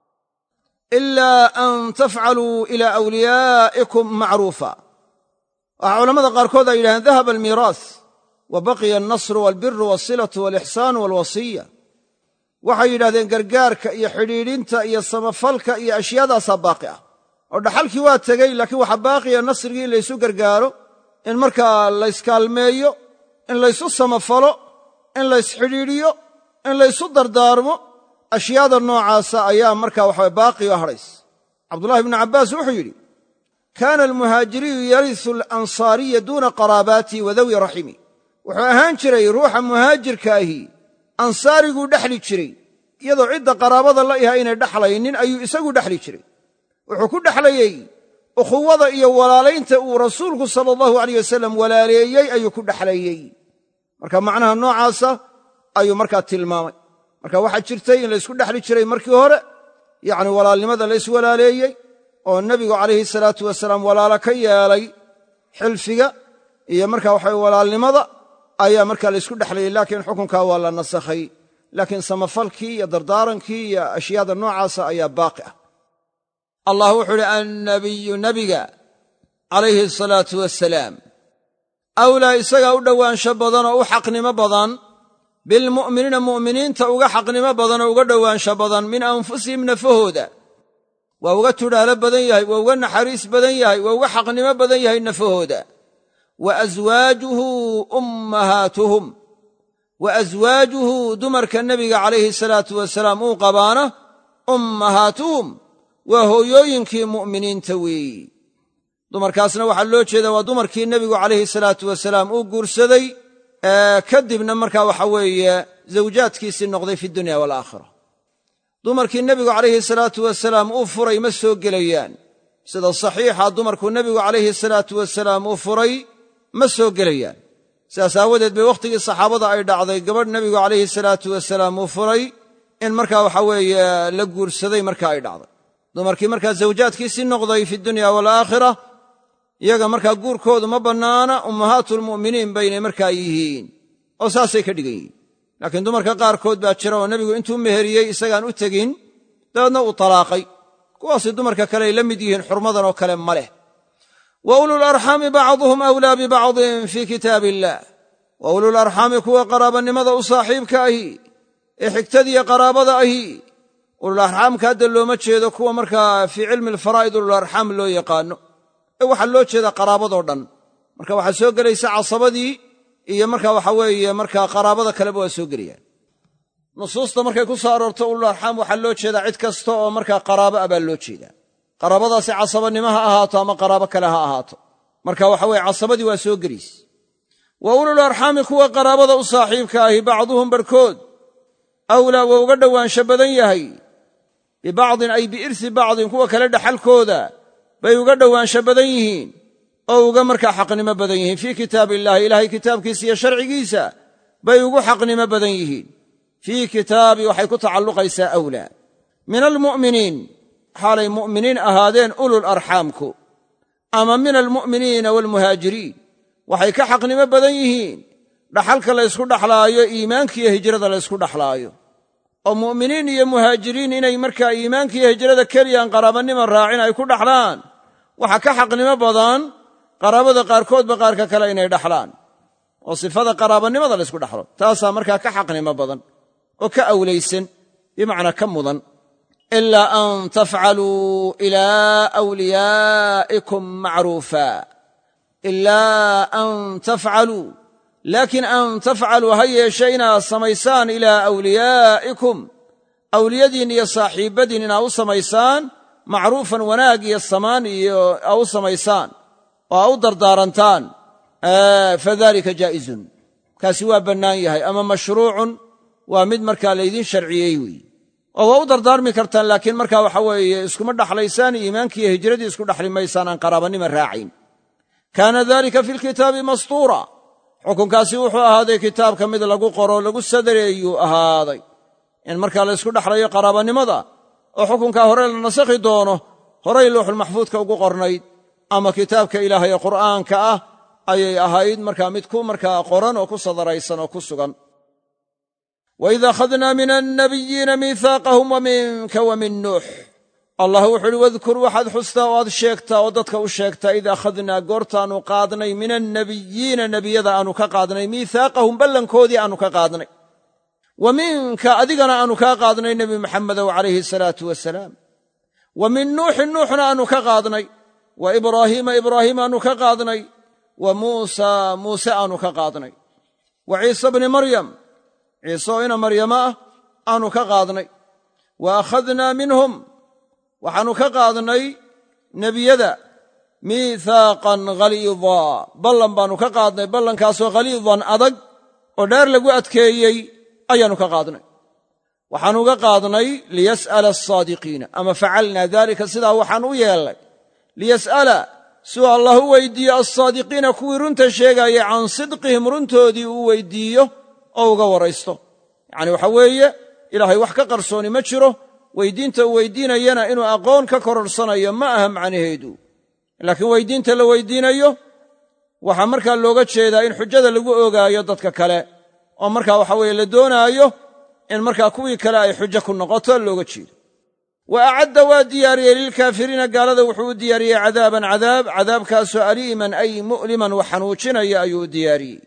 Speaker 1: ilaa an tafcaluu ilaa awliyaa'ikum macruufa waxaa culammada qaarkood ay yidhahdeen dahaba almiiraas wa baqiya alnasru waalbiru walsilatu walixsaanu walwasiya waxay yidhahdeen gargaarka iyo xidhiidhinta iyo samafalka iyo ashyaadaasaa baaqi ah oo dhaxalkii waa tegey laakiin waxaa baaqiya nasrigii in laysu gargaaro in markaa layskaalmeeyo in laysu samafalo in laysxidhiidhiyo in laysu dardaarmo ashyaada noocaasa ayaa markaa waxawa baaqiyo hadhays cabdullahi bnu cabbaas wuxuu yidhi kaana almuhaajiriyu yarisu alansaariya duuna qaraabaatihi wa dawi raximi wuxuu ahaan jiray ruuxa muhaajirka ahi ansaariguu dhexli jiray iyadoo cidda qaraabada la iha inay dhexlaynin ayuu isagu dhexli jiray wuxuu ku dhexlayey ukhuwada iyo walaalaynta uu rasuulku sala allahu aleyh wasalam walaaleeyey ayuu ku dhexlayey marka macnaha noocaasa ayuu markaa tilmaamay marka waxaa jirtay in laysku dhexli jiray markii hore yacni walaalnimada la yswalaaleeyey oo nebigu calayhi salaatu wasalaam walaalo ka yeelay xilfiga iyo marka waxa walaalnimada ayaa markaa laysku dhexlayey laakiin xukunkaa waa la nasakhay laakiin samafalkii iyo dardaarankii iyo ashyaada noocaasa ayaa baaqi ah allah wuxuu uhi annabiyu nebiga calayhi asalaatu wasalaam awlaa isagaa u dhowaansho badan oo u xaqnimo badan bilmu'miniina mu'miniinta uga xaqnimo badan oo uga dhowaansho badan min anfusihim nafahooda waa uga tudhaalo badan yahay waa uga naxariis badan yahay waa uga xaqnimo badan yahay nafahooda wa aswaajuhu ummahaatuhum wa aswaajuhu dumarka nebiga calayhi salaatu wasalaam uu qabaana ummahaatuhum waa hooyooyinkii mu'miniinta weeyi dumarkaasna waxaa loo jeedaa waa dumarkii nebigu calayhi salaatu wasalaam uu guursaday kadibna markaa waxa weeye zawjaadkiisii noqday fi dunya waalaakhira dumarkii nebigu calayhi salaatu wasalaam uu furay ma soo gelayaan sida saxiixa dumarkuu nebigu calayhi salaatu wasalaam uu furay ma soo gelayaan sidaas aawadeed bay wakhtigii saxaabada ay dhacday gabadh nebigu calayhi salaatu wasalaam uu furay in markaa waxa weeye la guursaday marka ay dhacday dumarkii markaa zawjaadkiisii noqday fi dunya walaakhira iyaga markaa guurkoodu ma bannaana ummahaatulmu'miniin baynay markaa yihiin oo saasay ka dhigan yihiin laakiin dumarka qaarkood baa jira oo nebigu intuu meheriyey isagaan u tegin dabeedna uu talaaqay kuwaasi dumarka kale ay la mid yihiin xurmadan oo kale ma leh wa ulul arxaami bacduhum awlaa bibacdin fii kitaab illaah wa ulul arxaami kuwa qaraabanimada u saaxiibka ahi ee xigtadiiyo qaraabada ahi ulul arxaamka hadda looma jeedo kuwa markaa fii cilmi alfaraa'id ulul arxaam loo yaqaano ee waxaa loo jeedaa qaraabadoo dhan marka waxaa soo gelaysa casabadii iyo marka waxa weeye markaa qaraabada kaleba waa soo gelayaan nusuusta markay ku soo aroorto ulul arxaam waxaa loo jeedaa cid kasta oo markaa qaraabo ah baa loo jeedaa qaraabadaasi casabanimo ha ahaato ama qaraabo kale ha ahaato marka waxa weye casabadii waa soo gelayse wa ulul arxaami kuwa qaraabada u saaxiibka ahi bacduhum barhkood awlaa waa uga dhowaansha badan yahay bibacdin ay biirsi bacdin kuwa kale dhaxalkooda bay uga dhowaansha badan yihiin oo uga markaa xaqnimo badan yihiin fii kitaab illaahi ilaahay kitaabkiisa iyo sharcigiisa bay ugu xaqnimo badan yihiin fii kitaabi waxay ku tacalluqaysaa awlaa min almu'miniin xaalay mu'miniin ahaadeen ulul arxaamku ama min almu'miniina waalmuhaajiriin waxay ka xaqnimo badan yihiin dhaxalka la ysku dhaxlaayo iimaankiiyo hijrada la ysku dhaxlaayo oo mu'miniin iyo muhaajiriin inay markaa iimaankiiyo hijrada keliyaan qaraabanima raacin ay ku dhaxlaan waxaa ka xaqnimo badan qaraabada qaarkoodba qaarka kale inay dhaxlaan oo sifada qaraabanimada la ysku dhaxlo taasaa markaa ka xaqnimo badan oo ka awlaysan bimacnaa ka mudan ilaa an tafcaluu ilaa wliyaa'ikum macruufa ilaa an tafcaluu laakiin an tafcaluu ha yeeshe inaad samaysaan ilaa awliyaa'ikum awliyadiin iyo saaxiibbadiin inaad u samaysaan macruufan wanaag iyo samaan iyo aa u samaysaan oo aa u dardaarantaan fadalika jaa'izun kaasi waa bannaan yahay ama mashruucun waa mid markaa laydiin sharciyey weeye oo waa u dardaarmi kartaan laakiin markaa waxa weeye iskuma dhaxlaysaan iimaankiiyo hijradii isku dhaxli maysaan aan qaraabanima raacayn kaana dalika fi lkitaabi mastuura xukunkaasi wuxuu ahaaday kitaabka mid lagu qoro lagu sadareeyuu ahaaday in markaa la ysku dhaxlayo qaraabanimada oo xukunkaa hore la nasakhi doono horay lowxulmaxfuudka ugu qornayd ama kitaabka ilaahay ee qur'aanka ah ayay ahayd markaa mid ku markaa qoran oo ku sadaraysan oo ku sugan waid akhadnaa min annabiyiina miihaaqahum wa minka wa min nuux allah wuxu uhi wadkur waxaad xustaa oo aad sheegtaa oo dadka u sheegtaa id akhadnaa goortaannu qaadnay min annabiyiina nebiyada aanu ka qaadnay miihaaqahum ballankoodii aanu ka qaadnay wa minka adigana aanu kaa qaadnay nebi maxamedow calayhi salaatu wasalaam wa min nuuxin nuuxna aanu ka qaadnay wa ibraahiima ibraahiim aanu ka qaadnay wa muusa muuse aanu ka qaadnay wa ciise bni maryam ciise oo ina maryamo ah aanu ka qaadnay wa akhadnaa minhum waxaannu ka qaadnay nebiyada miihaaqan ghaliidaa ballan baannu ka qaadnay ballankaasoo khaliidan adag oo dheer lagu adkeeyey ayaannu ka qaadnay waxaannu uga qaadnay liyas'ala asaadiqiina ama facalnaa daalika sidaa waxaan u yeelnay liyas'ala siuu allah u weydiiyo alsaadiqiina kuwii runta sheegaayay can sidqihim runtoodii uu weydiiyo oo uga waraysto yacni waxa weeye ilaahay wax ka qarsooni ma jiro weydiinta uu weydiinayana inuu aqoon ka kororsanayo ma aha macnaheedu laakiin weydiinta la weydiinayo waxaa markaa looga jeedaa in xujada lagu ogaayo dadka kale oo markaa waxa weeye la doonaayo in markaa kuwii kale ay xujo ku noqoto looga jeedo wa acadda waa diyaariyey lilkaafiriina gaalada wuxuu u diyaariyey cadaaban cadaab cadaabkaasoo aliiman ay mu'liman wax xanuujinaya ayuu u diyaariyey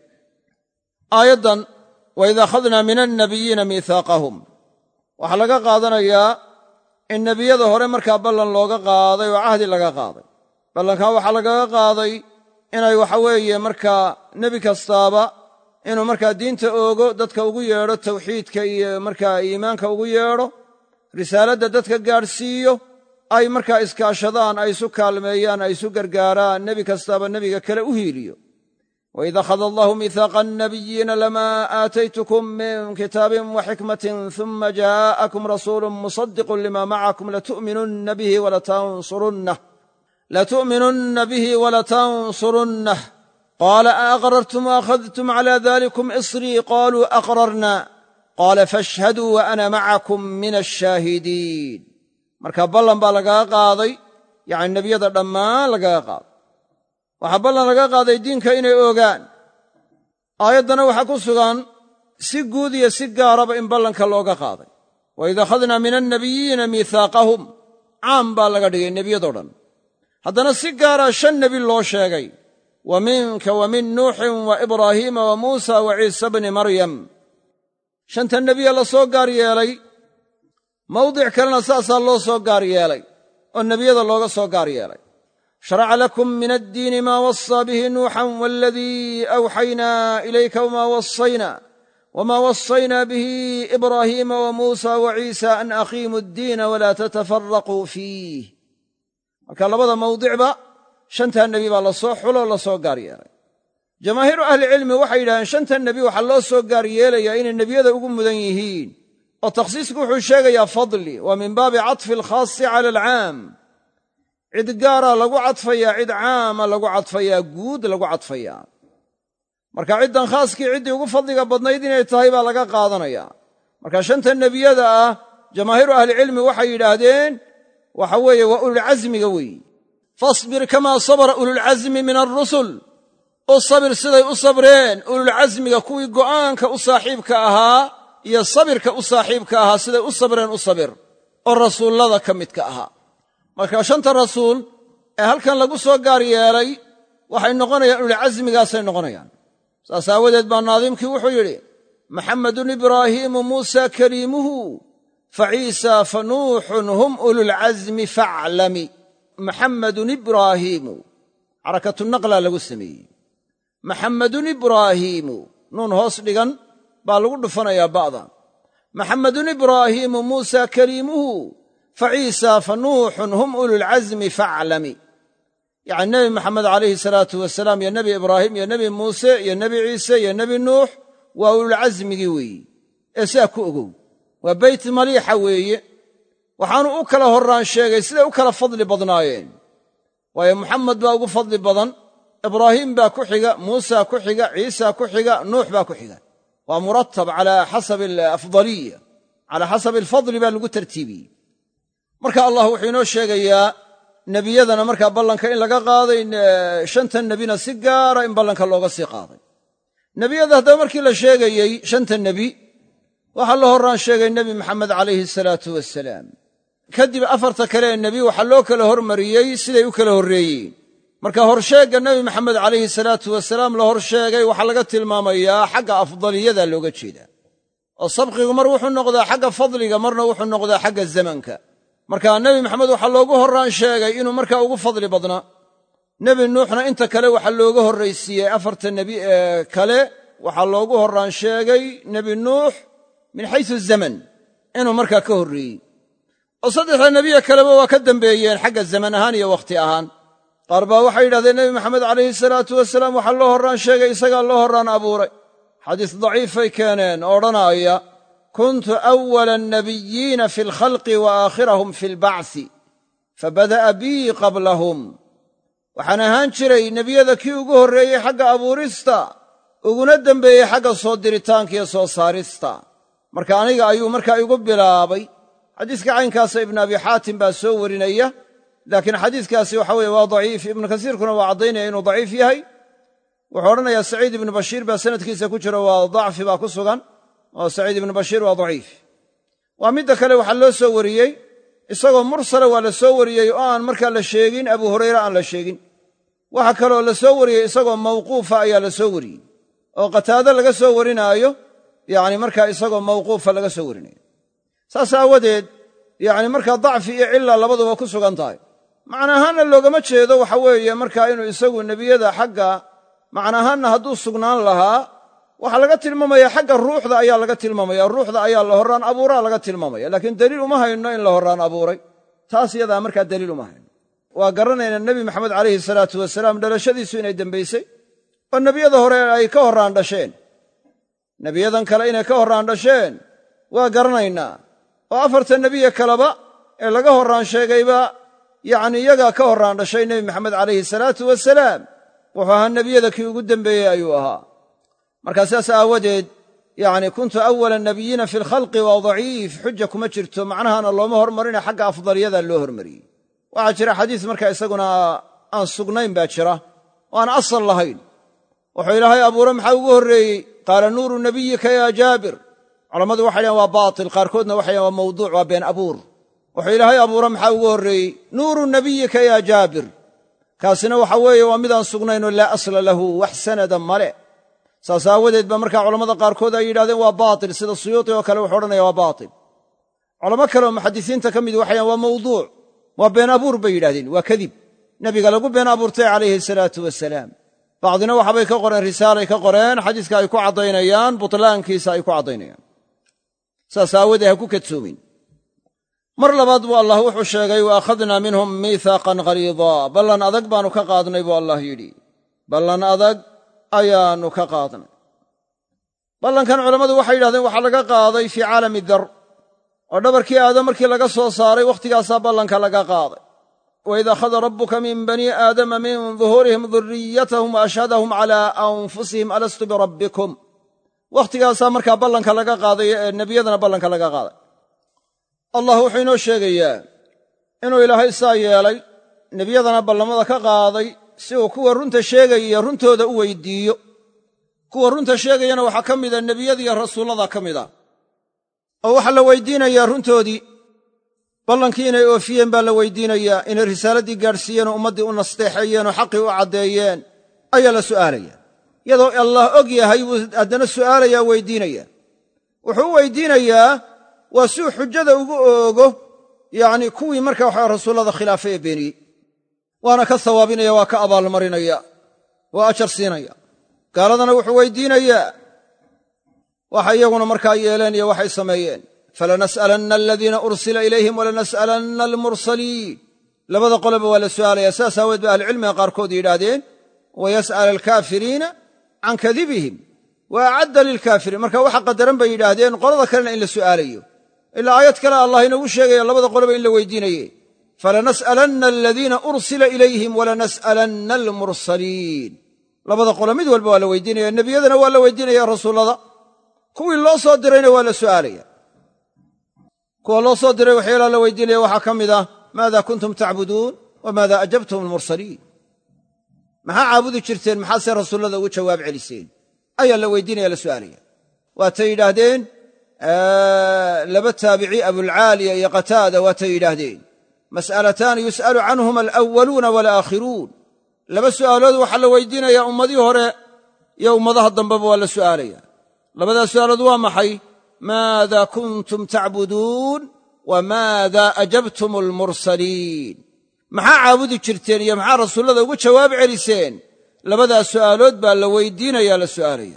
Speaker 1: aayaddan waid akhadnaa min annabiyiina miihaaqahum waxaa laga qaadanayaa in nebiyada hore markaa ballan looga qaaday oo cahdi laga qaaday ballankaa waxaa lagaga qaaday inay waxa weeye markaa nebi kastaaba inuu markaa diinta oogo dadka ugu yeedho tawxiidka iyo markaa iimaanka ugu yeedho risaaladda dadka gaadhsiiyo ay markaa iskaashadaan ay isu kaalmeeyaan ay isu gargaaraan nebi kastaaba nebiga kale u hiiliyo waid akhada allahu miihaaqa annabiyiina lamaa aataytukum min kitaabin wa xikmatin uma jaa'akum rasuulun musadiqun lima macakum latu'minunna bihi walatansurunnah latu'minunna bihi walatansurunnah qaala a aqrartum waakhadtum cala dalikum isrii qaluu aqrarna qaala faashhaduu wa ana macakum min ashaahidiin marka ballan baa lagaga qaaday yacni nebiyada dhammaan lagaga qaaday waxaa ballan laga qaaday diinka inay ogaan aayaddana waxaa ku sugan si guud iyo si gaaraba in ballanka looga qaaday waid akhadnaa min annabiyiina miihaaqahum caam baa laga dhigay nebiyadoo dhan haddana si gaaraa shan nebi loo sheegay wa minka wa min nuuxin wa ibraahiima wa muusa wa ciisa bni maryam shanta nebiya la soo gaar yeelay mawdic kalena saasaa loo soo gaar yeelay oo nebiyada looga soo gaar yeelay sharaca lakum min addiini maa wasaa bihi nuuxan waaladii awxaynaa ilayka wmaa wasayna wmaa wasaynaa bihi ibraahiima wa muusa wa ciisa an aqiimu addiina walaa tatafaraquu fiih marka labada mawdicba shantaa nebi baa lasoo xuloo lasoo gaar yeelay jamaahiiru ahlicilmi waxay yidhahdeen shanta nebi waxaa loo soo gaar yeelayaa inay nebiyada ugu mudan yihiin oo takhsiisku wuxuu sheegayaa fadli waa min baabi catfi alkhaasi cala alcaam cid gaaraa lagu cadfayaa cid caama lagu cadfayaa guud lagu cadfayaa marka ciddan khaaskii ciddii ugu fadliga badnayd inay tahay baa laga qaadanayaa marka shanta nebiyada ah jamaahiiru ahlicilmi waxay yidhaahdeen waxa weeye waa ululcasmiga weeyi fasbir kamaa sabara ululcasmi min alrusul u sabir siday u sabreen ululcasmiga kuwii go'aanka u saaxiibka ahaa iyo sabirka u saaxiibka ahaa siday u sabreen u sabir oo rasuullada ka midka ahaa marka shanta rasuul ee halkan lagu soo gaar yeelay waxay noqonayaan ululcasmigaasay noqonayaan saas aawadeed baa naadiimkii wuxuu yidhi maxamedun ibraahiimu muusa kaliimuhu fa ciisa fa nuuxun hum ululcasmi faclami maxamedun ibraahiimu xarakatunaqlaa lagu sameeyey maxamedun ibraahiimu nuun hoos dhigan baa lagu dhufanayaa ba'da maxamedun ibraahiimu muusa kaliimuhu fa ciisa fa nuuxun hum ululcasmi faclami yacni nebi maxamed calayhi salaatu wasalaam iyo nebi ibraahim iyo nebi muuse iyo nebi ciise iyo nebi nuux waa ululcasmigii weeyi ee sidaa ku ogow waa beyt maliixa weeye waxaanu u kala horraan sheegay siday u kala fadli badnaayeen waayo muxamed baa ugu fadli badan ibraahiim baa ku xiga muusa ku xiga ciisa ku xiga nuux baa ku xiga waa muratab calaa xasabi alafdaliya calaa xasabi alfadli baa lagu tartiibiyey marka allah wuxuu inoo sheegayaa nebiyadana markaa ballanka in laga qaaday shantan nebina si gaara in ballanka looga sii qaaday nebiyada haddaba markii la sheegayey shanta nebi waxaa la horraan sheegay nebi maxamed calayhi salaatu wasalaam kadib afarta kale ee nebi waxaa loo kala hormariyey siday u kala horreeyeen marka horsheegga nebi maxamed calayhi salaatu wasalaam la horsheegay waxaa laga tilmaamayaa xagga afdaliyada looga jeedaa oo sabqigu mar wuxuu noqdaa xagga fadliga marna wuxuu noqdaa xagga zamanka marka nebi maxamed waxaa loogu horraan sheegay inuu markaa ugu fadli badnaa nebi nuuxna inta kale waxaa looga horraysiiyey afarta nebi ee kale waxaa loogu horraan sheegay nebi nuux min xaysu zaman inuu markaa ka horreeyey oo saddexda nebiye kaleba waa ka dambeeyeen xagga zaman ahaan iyo wakhti ahaan qaar baa waxay yidhahdeen nebi maxamed calayhi salaatu wasalaam waxaa loo horraan sheegay isagaa loo horraan abuuray xadiis daciifay keeneen oo odhanaaya kuntu awala annabiyiina fi alkhalqi wa aakhirahum fi albacsi fabada'a bii qablahum waxaan ahaan jiray nebiyada kii ugu horreeyey xagga abuurista uguna dembeeyey xagga soo diritaanka iyo soo saarista marka aniga ayuu markaa igu bilaabay xadiiska caynkaasa ibnu abi xaatim baa soo warinaya laakiin xadiiskaasi waxa weye waa daciif ibnu kasiirkuna waa caddaynaya inuu daciif yahay wuxuu odhanayaa saciid ibnu bashiir baa sanadkiisa ku jira waa dacfi baa ku sugan oo saciid ibnu bashiir waa daciif waa midda kale waxaa loo soo wariyey isagoo mursala waa la soo wariyey oo aan markaa la sheegin abu hurayre aan la sheegin waxa kaloo la soo wariyey isagoo mawquufa ayaa la soo wariyey oo qataado laga soo warinaayo yacni markaa isagoo mawquufa laga soo warinayo saas aawadeed yacni markaa dacfi iyo cilla labaduba ku sugan tahay macna ahaanna loogama jeedo waxa weeye markaa inuu isagu nebiyada xagga macna ahaanna hadduu sugnaan lahaa waxaa laga tilmaamaya xagga ruuxda ayaa laga tilmaamaya ruuxda ayaa la horraan abuuraa laga tilmaamaya laakiin daliil uma hayno in la horraan abuuray taas yadaa markaa daliil uma hayno waa garanaynaa nebi maxamed calayhi salaatu wasalaam dhalashadiisu inay dembaysay oo nebiyada hore ay ka horraan dhasheen nebiyadan kale inay ka horraan dhasheen waa garanaynaa oo afarta nebiye kaleba ee laga horraan sheegayba yacni iyagaa ka horraan dhashay nebi maxamed calayhi salaatu wasalaam wuxuu ahaa nebiyada kii ugu dembeeyey ayuu ahaa markaa sidaas aawadeed yacni kuntu awala nabiyiina fi lkhalqi waa daciif xuja kuma jirto macnahana looma hormarina xagga afdaliyada loo hormariyey waxaa jira xadiis markaa isaguna aan sugnayn baa jira oo aan asal lahayn wuxuu ilaahay abuure maxaa ugu horreeyey qaala nuuru nabiyika yaa jaabir culammadu waxay dhahen waa baatil qaarkoodna waxay dhahen waa mawduuc waa been abuur wuxuu ilaahay abuure maxaa ugu horreeyey nuuru nabiyika yaa jaabir kaasina waxa weeye waa midaan sugnaynoo laa asla lahu wax sanada male saas aawadeed ba markaa culammada qaarkood ay yidhahdeen waa baatil sida suyuuti oo kale wuxuu odhanaya waa baatil culamo kale oo muxadisiinta ka mid waxay dhahen waa mawduuc waa been abuur bay yidhahdeen waa kadib nebiga lagu been abuurtay calayhi salaatu wasalaam bacdina waxabay ka qoreen risaalay ka qoreen xadiiska ay ku caddaynayaan butlaankiisa ay ku caddaynayaan saas aawadee ha ku kadsoomin mar labaad buu allah wuxuu sheegay wa akhadnaa minhum miihaaqan ghaliidaa ballan adag baannu ka qaadnay buu allah yidhi ballan adag ayaannu ka qaadnay ballankan culammadu waxay yidhahdeen waxaa laga qaaday fii caalami dar oo dhabarkii aadam markii laga soo saaray wakhtigaasaa ballanka laga qaaday waid akhada rabbuka min banii aadama min duhuurihim duriyatahum wa ashhadahum calaa anfusihim alastu birabbikum wakhtigaasaa markaa ballanka laga qaaday ee nebiyadana ballanka laga qaaday allah wuxuu inoo sheegayaa inuu ilaahay saa yeelay nebiyadana ballamada ka qaaday si uu kuwa runta sheegaya runtooda u weydiiyo kuwa runta sheegayana waxaa ka mida nebiyadiiyo rasuullada ka mid a oo waxaa la weydiinayaa runtoodii ballankii inay oofiyeen baa la weydiinayaa inay risaaladdii gaadhsiiyeen oo ummaddii u nasteexeeyeen oo xaqii u caddeeyeen ayaa la su'aalaya iyadoo allah og yahay buu haddana su'aalayaa weydiinaya wuxuu u weydiinayaa waa siuu xujada ugu oogo yacnii kuwii marka waxa rasuullada khilaafay ee beeniyey waana ka sawaabinaya waa ka abaalmarinaya waa ajar siinaya gaaladana wuxuu weydiinayaa waxa iyaguna markaa yeeleen iyo waxay sameeyeen falanas'alanna aladiina ursila ilayhim walanas'alanna almursaliin labada qoleba waa la su'aalaya saas aaweed ba ahlucilmiga qaarkood yidhaahdeen wayas'al alkaafiriina can kadibihim wa acadda lilkaafiriin marka waxa qadaran bay yidhaahdeen qolada kalena in la su'aalayo ilaa aayad kale allah inagu sheegaya labada qoleba in la weydiinaye falanas'alanna aladiina ursila ilayhim walanas'alanna almursaliin labada qolo mid walba waa la weydiinaya nebiyadana waa la weydiinaya rasuullada kuwii loo soo dirayna waa la su'aalaya kuwa loo soo diray waxyaalaha la weydiinaya waxaa ka mid ah maada kuntum tacbuduun wa maada ajabtum almursaliin maxaa caabudi jirteen maxaase rasuullada ugu jawaab celiseen ayaa la weydiinaya la su'aalaya waatay yidhaahdeen laba taabici abulcaaliya iyo qataada waatay yidhaahdeen mas'alataani yus'alu canhuma alأwaluuna walaakhiruun laba su'aalood waxaa la weydiinayaa ummadii hore iyo ummadaha dambeba waa la su'aalaya labadaa su'aalood waa maxay maada kuntum tacbuduun wa maada ajabtum almursaliin maxaa caabudi jirteen iyo maxaa rasuullada ugu jawaab celiseen labadaas su'aalood baa la weydiinaya la su'aalaya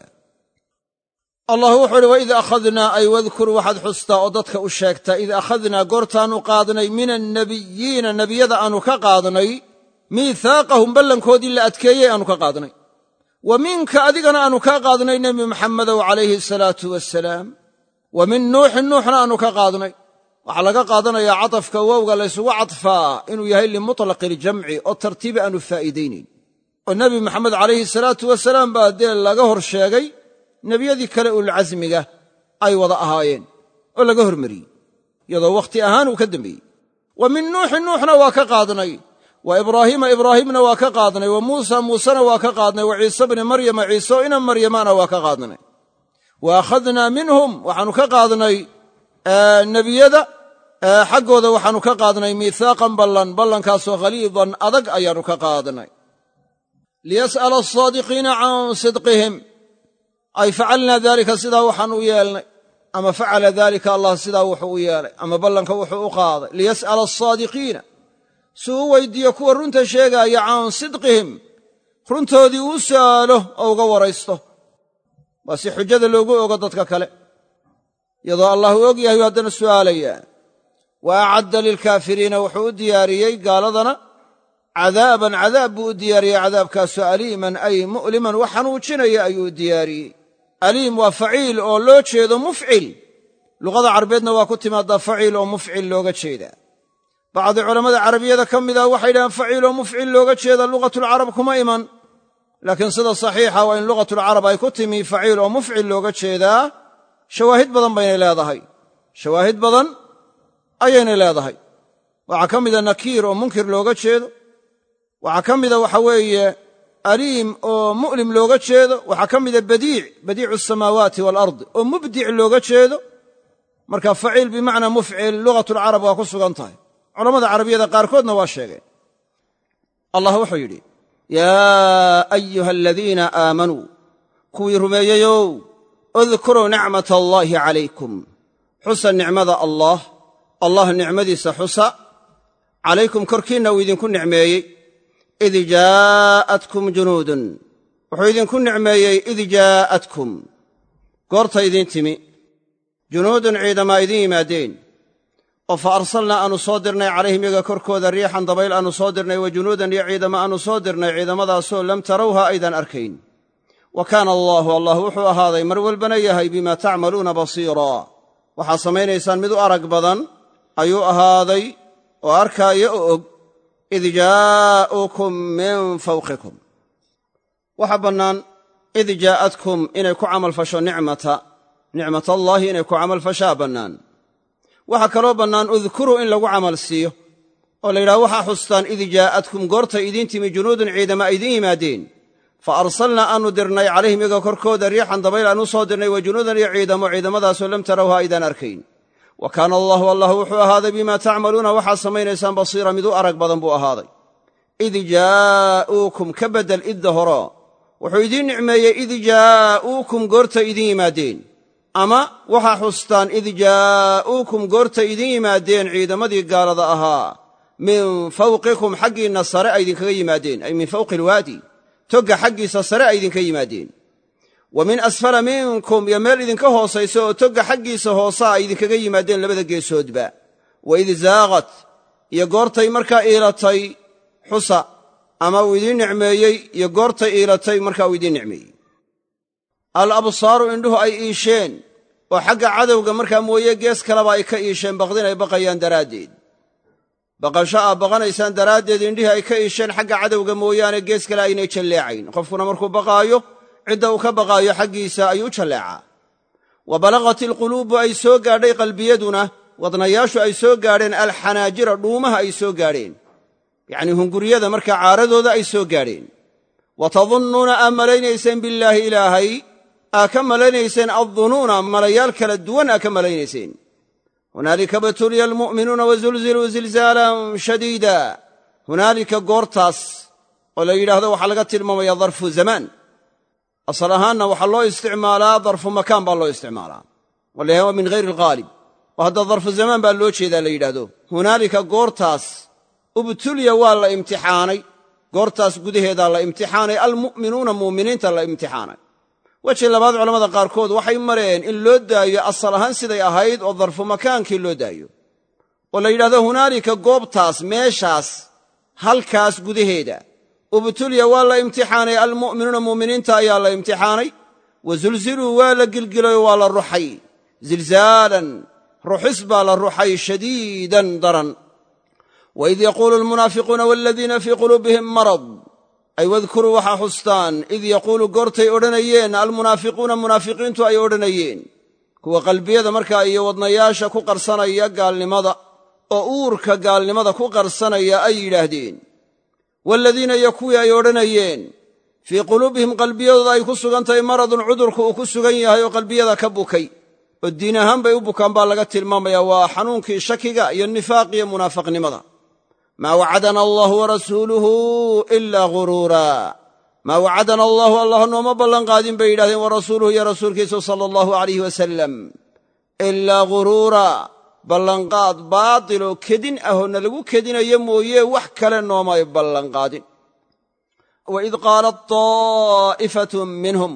Speaker 1: allah wuxuu uhi waid akhadnaa ay wadkur waxaad xustaa oo dadka u sheegtaa id akhadnaa goortaannu qaadnay min annabiyiina nebiyada aannu ka qaadnay miihaaqahum ballankoodii la adkeeyey aannu ka qaadnay wa minka adigana aannu kaa qaadnay nebi maxamedow calayhi asalaatu wasalaam wa min nuuxin nuuxna aannu ka qaadnay waxaa laga qaadanayaa catafka wowga laysugu cadfaa inuu yahay limutlaqi iljamci oo tartiibi aanu faa'iidaynayn oo nebi maxamed calayhi salaatu wasalaam baa dee laga hor sheegay nebiyadii kale ulcasmiga ay wada ahaayeen oo laga hormariyey iyadoo wakhti ahaan uu ka dembeeyey wa min nuuxin nuuxna waa ka qaadnay wa ibraahiima ibraahimna waa ka qaadnay wa muusa muusena waa ka qaadnay wa ciise bni maryama ciise o ina maryamana waa ka qaadnay wa akhadnaa minhum waxaannu ka qaadnay nebiyada xaggooda waxaannu ka qaadnay miihaaqan ballan ballankaasoo khaliidan adag ayaannu ka qaadnay liyas'ala asaadiqiina can sidqihim ay facalnaa daalika sidaa waxaan u yeelnay ama facala daalika allah sidaa wuxuu u yeelay ama ballanka wuxuu u qaaday liyas'ala asaadiqiina si uu weydiiyo kuwa runta sheegaaya can sidqihim runtoodii uu su'aalo oo uga waraysto waa si xujada loogu ogo dadka kale iyadoo allah uu og yahay haddana su'aalayaa wa acadda lilkaafiriina wuxuu u diyaariyey gaaladana cadaaban cadaab buu u diyaariyey cadaabkaasoo aliiman ay mu'liman wax xanuujinaya ayuu u diyaariyey aliim waa faciil oo loo jeedo mufcil luqada carbeedna waa ku timaadaa faciil oo mufcil looga jeedaa bacdi culammada carabiyada ka mid ah waxay yidhahaan faciiloo mufcil looga jeeda lugatulcarab kuma iman laakiin sida saxiixa waa in lugatulcarab ay ku timi faciil oo mufcil looga jeedaa shawaahid badan baynay leedahay shawaahid badan ayaynay leedahay waxaa ka mida nakiir oo munkir looga jeedo waxaa ka mida waxa weeye aliim oo mu'lim looga jeedo waxaa ka mida badiic badiicu asamaawaati waalardi oo mubdic looga jeedo marka faciil bimacnaa mufcil lugatulcarab waa ku sugan tahay culamada carabiyada qaarkoodna waa sheegeen allah wuxuu yidhi yaa ayuha aladiina aamanuu kuwii rumeeyeyow udkuruu nicmat allaahi calaykum xusa nicmada allaah allah nicmadiisa xusa calaykum korkiinna uu idinku nicmeeyey id jaa'atkum junuudun wuxuu idinku nicmeeyey id jaa'atkum goorta idiin timi junuudun ciidamaa idiin yimaadeen oo fa arsalnaa aanu soo dirnay calayhim yaga korkooda riixan dabayl aanu soo dirnay wa junuudan iyo ciidama aanu soo dirnay ciidamadaasoo lam tarawha aydan arkayn wa kaana allaahu allah wuxuu ahaaday mar walbana yahay bimaa tacmaluuna basiiraa waxaad samaynaysaan mid u arag badan ayuu ahaaday oo arkaaya oo og id jaa'ukum min fawqikum waxaa bannaan id jaa'atkum inay ku camalfasho nicmata nicmatallaahi inay ku camalfashaa bannaan waxaa kaloo bannaan udkuruu in lagu camal siiyo oo la yidhaha waxaa xustaan id jaa'atkum goortay idiin timi junuudun ciidama idiin yimaadeen fa arsalnaa aanu dirnay calayhim iyaga korkooda riixan dabayl aan u soo dirnay wa junuudan iyo ciidamo ciidamadaasoo lam tarawha aydaan arkayn wa kaana allaahu allah wuxuu ahaaday bimaa tacmaluuna waxaad samaynaysaan basiira mid u arag badan buu ahaaday id jaa'uukum ka beddel idda horo wuxuu idiin nicmeeyey id jaa'uukum goortay idiin yimaadeen ama waxaa xustaan id jaa'uukum goortay idiin yimaadeen ciidamadii gaalada ahaa min fawqikum xaggiinna sare ay idinkaga yimaadeen ay min fawqi ilwaadi togga xaggiisa sare ay idinka yimaadeen wa min asfala minkum iyo meel idinka hoosaysa oo togga xaggiisa hoosaa ay idinkaga yimaadeen labada geesoodba wa id zaaqat iyo goortay markaa iilatay xusa ama uu idiin nicmeeyey iyo goortay iilatay markaa uu idiin nicmeeyey al absaaru indhuhu ay iisheen oo xagga cadowga markaa mooye gees kaleba ay ka iisheen baqdin ay baqayaan daraaddeed baqasho aa baqanaysaan daraaddeed indhihii ay ka iisheen xagga cadowga mooyaane gees kale aynay jalleecayn qofkuna markuu baqaayo cidda uu ka baqaayo xaggiisa ayuu u jalleecaa wa balaqat ilquluubu ay soo gaadhay qalbiyaduna wadnayaashu ay soo gaadheen alxanaajira dhuumaha ay soo gaadheen yacnii hunguryada markaa caaradooda ay soo gaadheen wa tadunnuuna aa malaynayseen billaahi ilaahay aa ka malaynayseen addunuuna malayaal kala duwan aa ka malaynayseen hunaalika btuliya almu'minuuna wazulziluu zilzaalan shadiida hunaalika goortaas oo la yidhaahdo waxaa laga tilmaamaya darfu zamaan asal ahaanna waxaa loo isticmaalaa darfu makaan baa loo isticmaalaa walayaha waa min hayri alghaalib oo hadda darfu zamaan baa loo jeedaa la yidhaahdo hunaalika goortaas ubtuliya waa la imtixaanay goortaas gudaheedaa la imtixaanay almu'minuuna mu'miniinta la imtixaanay weji labaad culamada qaarkood waxay mareen in loo daayo asal ahaan siday ahayd oo darfu makaankii loo daayo oo la yidhahdo hunaalika goobtaas meeshaas halkaas gudaheeda ubtuliya waa la imtixaanay almu'minuuna mu'miniinta ayaa la imtixaanay wa zulziluu waa la gilgilayoo waa la ruxay zilzaalan ruxis baa la ruxay shadiidan daran waid yaquulu almunaafiquuna waladiina fii quluubihim marad ay wadkuruu waxaa xustaan id yaquulu goortay odhanayeen almunaafiquuna munaafiqiintu ay odhanayeen kuwa qalbiyada markaa iyo wadnayaasha ku qarsanaya gaalnimada oo uurka gaalnimada ku qarsanaya ay yidhaahdeen waaladiina iyo kuwii ay odhanayeen fii quluubihim qalbiyadooda ay ku sugan tahay maradun cudurku uu ku sugan yahay oo qalbiyada ka bukay oo diin ahaan bay u bukaan baa laga tilmaamaya waa xanuunkii shakiga iyo nifaaqiyo munaafaqnimada maa wacadana allahu warasuuluhu ilaa ghuruura maa wacadana allahu allah nooma ballanqaadin bay yidhahdeen warasuuluhu iyo rasuulkiisu sala allahu alayh wasalam ilaa ghuruura ballanqaad baatiloo kedin ahoo na lagu kedinayo mooye wax kale noomay ballanqaadin waid qaalat taa'ifatun minhum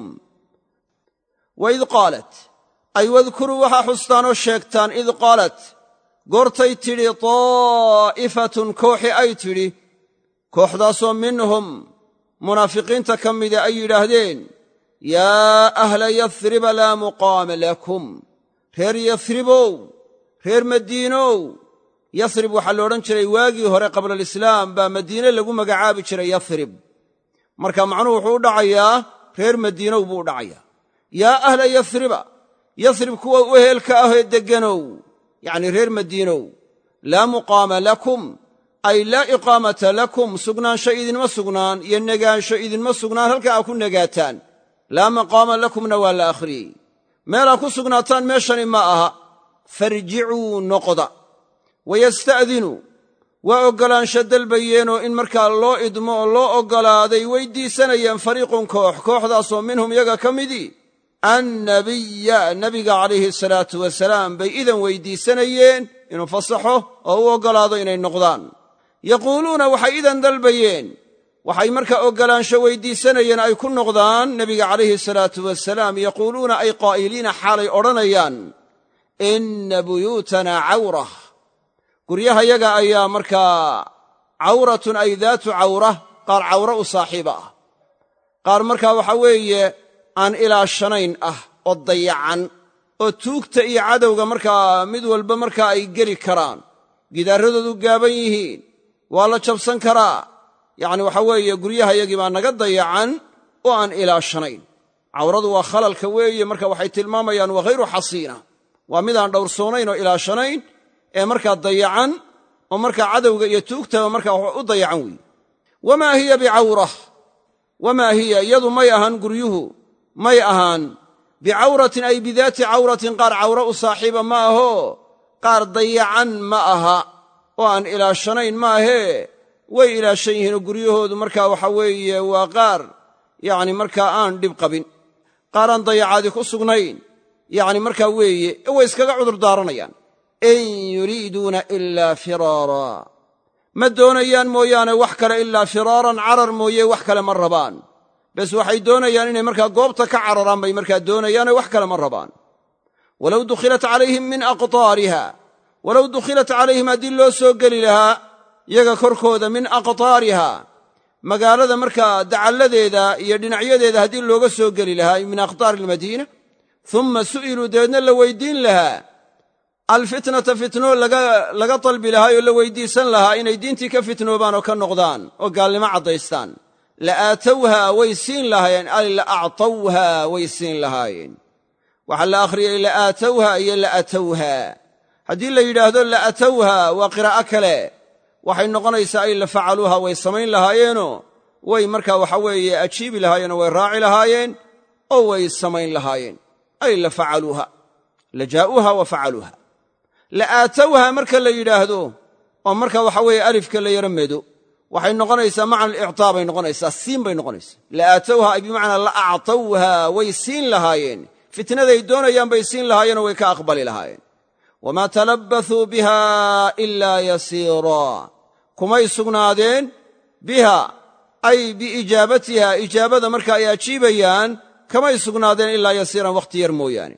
Speaker 1: waid qaalat ay wadkuruu waxaa xustaanoo sheegtaan id qaalat goortay tidhi taa'ifatun kooxi ay tidhi kooxdaasoo minhum munaafiqiinta ka mida ay yidhaahdeen yaa ahla yasriba laa muqaama lakum reer yasribow reer madiinow yasrib waxaa la odhan jiray waagii hore qablalislaam baa madiine lagu magacaabi jiray yasrib marka macnuhu wuxuu u dhacayaa reer madiinow buu u dhacayaa yaa ahla yasriba yasrib kuwa u ehelka ahee degganow yacnii reer madiinow laa muqaama lakum ay laa iqaamata lakum sugnaansho idinma sugnaan iyo negaansho idinma sugnaan halka aa ku negaataan laa maqaama lakumna waa la akhriyey meelaa ku sugnaataan meeshani ma aha farjicuu noqda wayasta'dinuu waa oggolaansho dalbayeenoo in markaa loo idmo oo loo oggolaaday weyddiisanayeen fariiqun koox kooxdaasoo minhum yaga ka midii annabiya nebiga calayhi salaatu wasalaam bay idan weyddiisanayeen inuu fasaxo oo u oggolaado inay noqdaan yaquuluuna waxay idan dalbayeen waxay markaa oggolaansho weyddiisanayeen ay ku noqdaan nebiga calayhi salaatu wasalaam yaquuluuna ay qaa'iliina xaalay odhanayaan inna buyuutanaa cawrah guryahayaga ayaa markaa cawratun ay daatu cawra qaar cawro u saaxiiba ah qaar markaa waxaa weeye aan ilaashanayn ah oo dayacan oo tuugta iyo cadowga markaa mid walba markaa ay geli karaan gidaarradoodu gaaban yihiin waa la jabsan karaa yacni waxaa weeye guryahayagii baa naga dayacan oo aan ilaashanayn cawradu waa khalalka weeye marka waxay tilmaamayaan waa hayru xasiina waa midaan dhowrsoonayn oo ilaashanayn ee markaa dayacan oo markaa cadowga iyo tuugtaba markaa u dayacan weeye wamaa hiya bicawrah wamaa hiya iyadu may ahaan guryuhu may ahaan bicawratin ay bidaati cawratin qaar cawro u saaxiiba ma ahoo qaar dayacan ma aha oo aan ilaashanayn maahee way ilaashan yihiinoo guryahoodu markaa waxa weeye waa qaar yacni markaa aan dhib qabin qaar aan dayacaadi ku sugnayn yacni markaa weeye way iskaga cudur daaranayaan in yuriiduuna ilaa firaara ma doonayaan mooyaane wax kale ilaa firaaran carar mooye wax kale ma rabaan bes waxay doonayaan inay markaa goobta ka cararaan bay markaa doonayaane wax kale ma rabaan walow dukhilat calayhim min aqtaariha walow dukhilat calayhim haddii loo soo geli lahaa yaga korkooda min aqtaariha magaalada markaa dacalladeeda iyo dhinacyadeeda haddii looga soo geli lahaa min aqtaari almadiina uma su'iluu dabeedna la weyddiin lahaa alfitnata fitno laga dalbi lahaa oo la weyddiisan lahaa inay diintii ka fitnoobaan oo ka noqdaan oo gaalnimo caddaystaan la aatowha way siin lahaayeen ay la actawha way siin lahaayeen waxaa la akhriyey la aatowha iyo la atowha haddii la yidhaahdo la atowha waa qiraa'o kale waxay noqonaysaa ay la facaluuha way samayn lahaayeenoo way markaa waxa weeye ajiibi lahaayeenoo way raaci lahaayeen oo way samayn lahaayeen ay la facaluuha la jaa'uuha wa facaluuha la aatowha marka la yidhaahdo oo marka waxa weeye alifka la yaro medo waxay noqonaysaa macna alictaa bay noqonaysaa siin bay noqonaysaa la aatowha ay bimacnaa la actawha way siin lahaayeen fitnaday doonayaan bay siin lahaayeenoo way ka aqbali lahaayeen wamaa talabbasuu biha ilaa yasiiraa kumay sugnaadeen biha ay biijaabatiha ijaabada marka ay ajiibayaan kamay sugnaadeen ilaa yasiiran wakhti yar mooyaane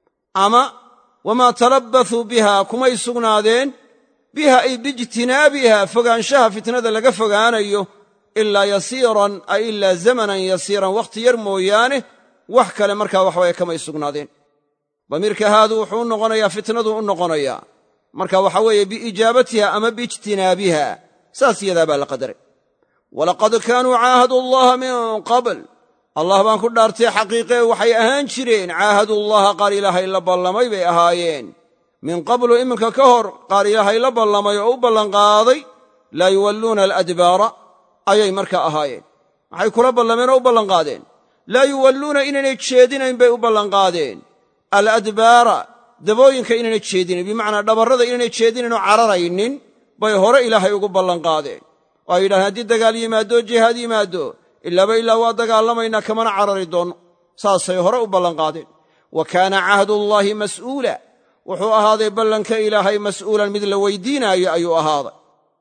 Speaker 1: ama wamaa talabbasuu biha kumay sugnaadeen biha ay biijtinaabiha fogaanshaha fitnada laga fogaanayo ilaa yasiiran ay ilaa zamanan yasiiran wakhti yar mooyaane wax kale markaa waxaweye kamay sugnaadeen damiirka haadu wuxuu u noqonayaa fitnadu u noqonayaa marka waxa weeye biijaabatiha ama biijtinaabiha saas yadaa baa la qadaray walaqad kaanuu caahadu allaha min qabl allah baan ku dhaartay xaqiiqee waxay ahaan jireen caahadullaha qaar ilaahay la ballamay bay ahaayeen min qablu iminka ka hor qaar ilaahay la ballamay oo u ballanqaaday laa yuwalluuna aladbaara ayay markaa ahaayeen maxay kula ballameen oo u ballanqaadeen laa yuwalluuna inaynay jeedinayn bay u ballanqaadeen aladbaara dabooyinka inaynay jeedinayn bimacnaa dhabarrada inaynay jeedinayn oo cararaynin bay hore ilaahay ugu ballanqaadeen oo ay yidhahdeen haddii dagaal yimaaddo jihaad yimaaddo ilaaba ilaa waa dagaalamaynaa kamana carari doonno saasay hore u ballanqaadeen wa kaana cahdullaahi mas'uula wuxuu ahaaday ballanka ilaahay mas'uulan mid la weydiinaayo ayuu ahaaday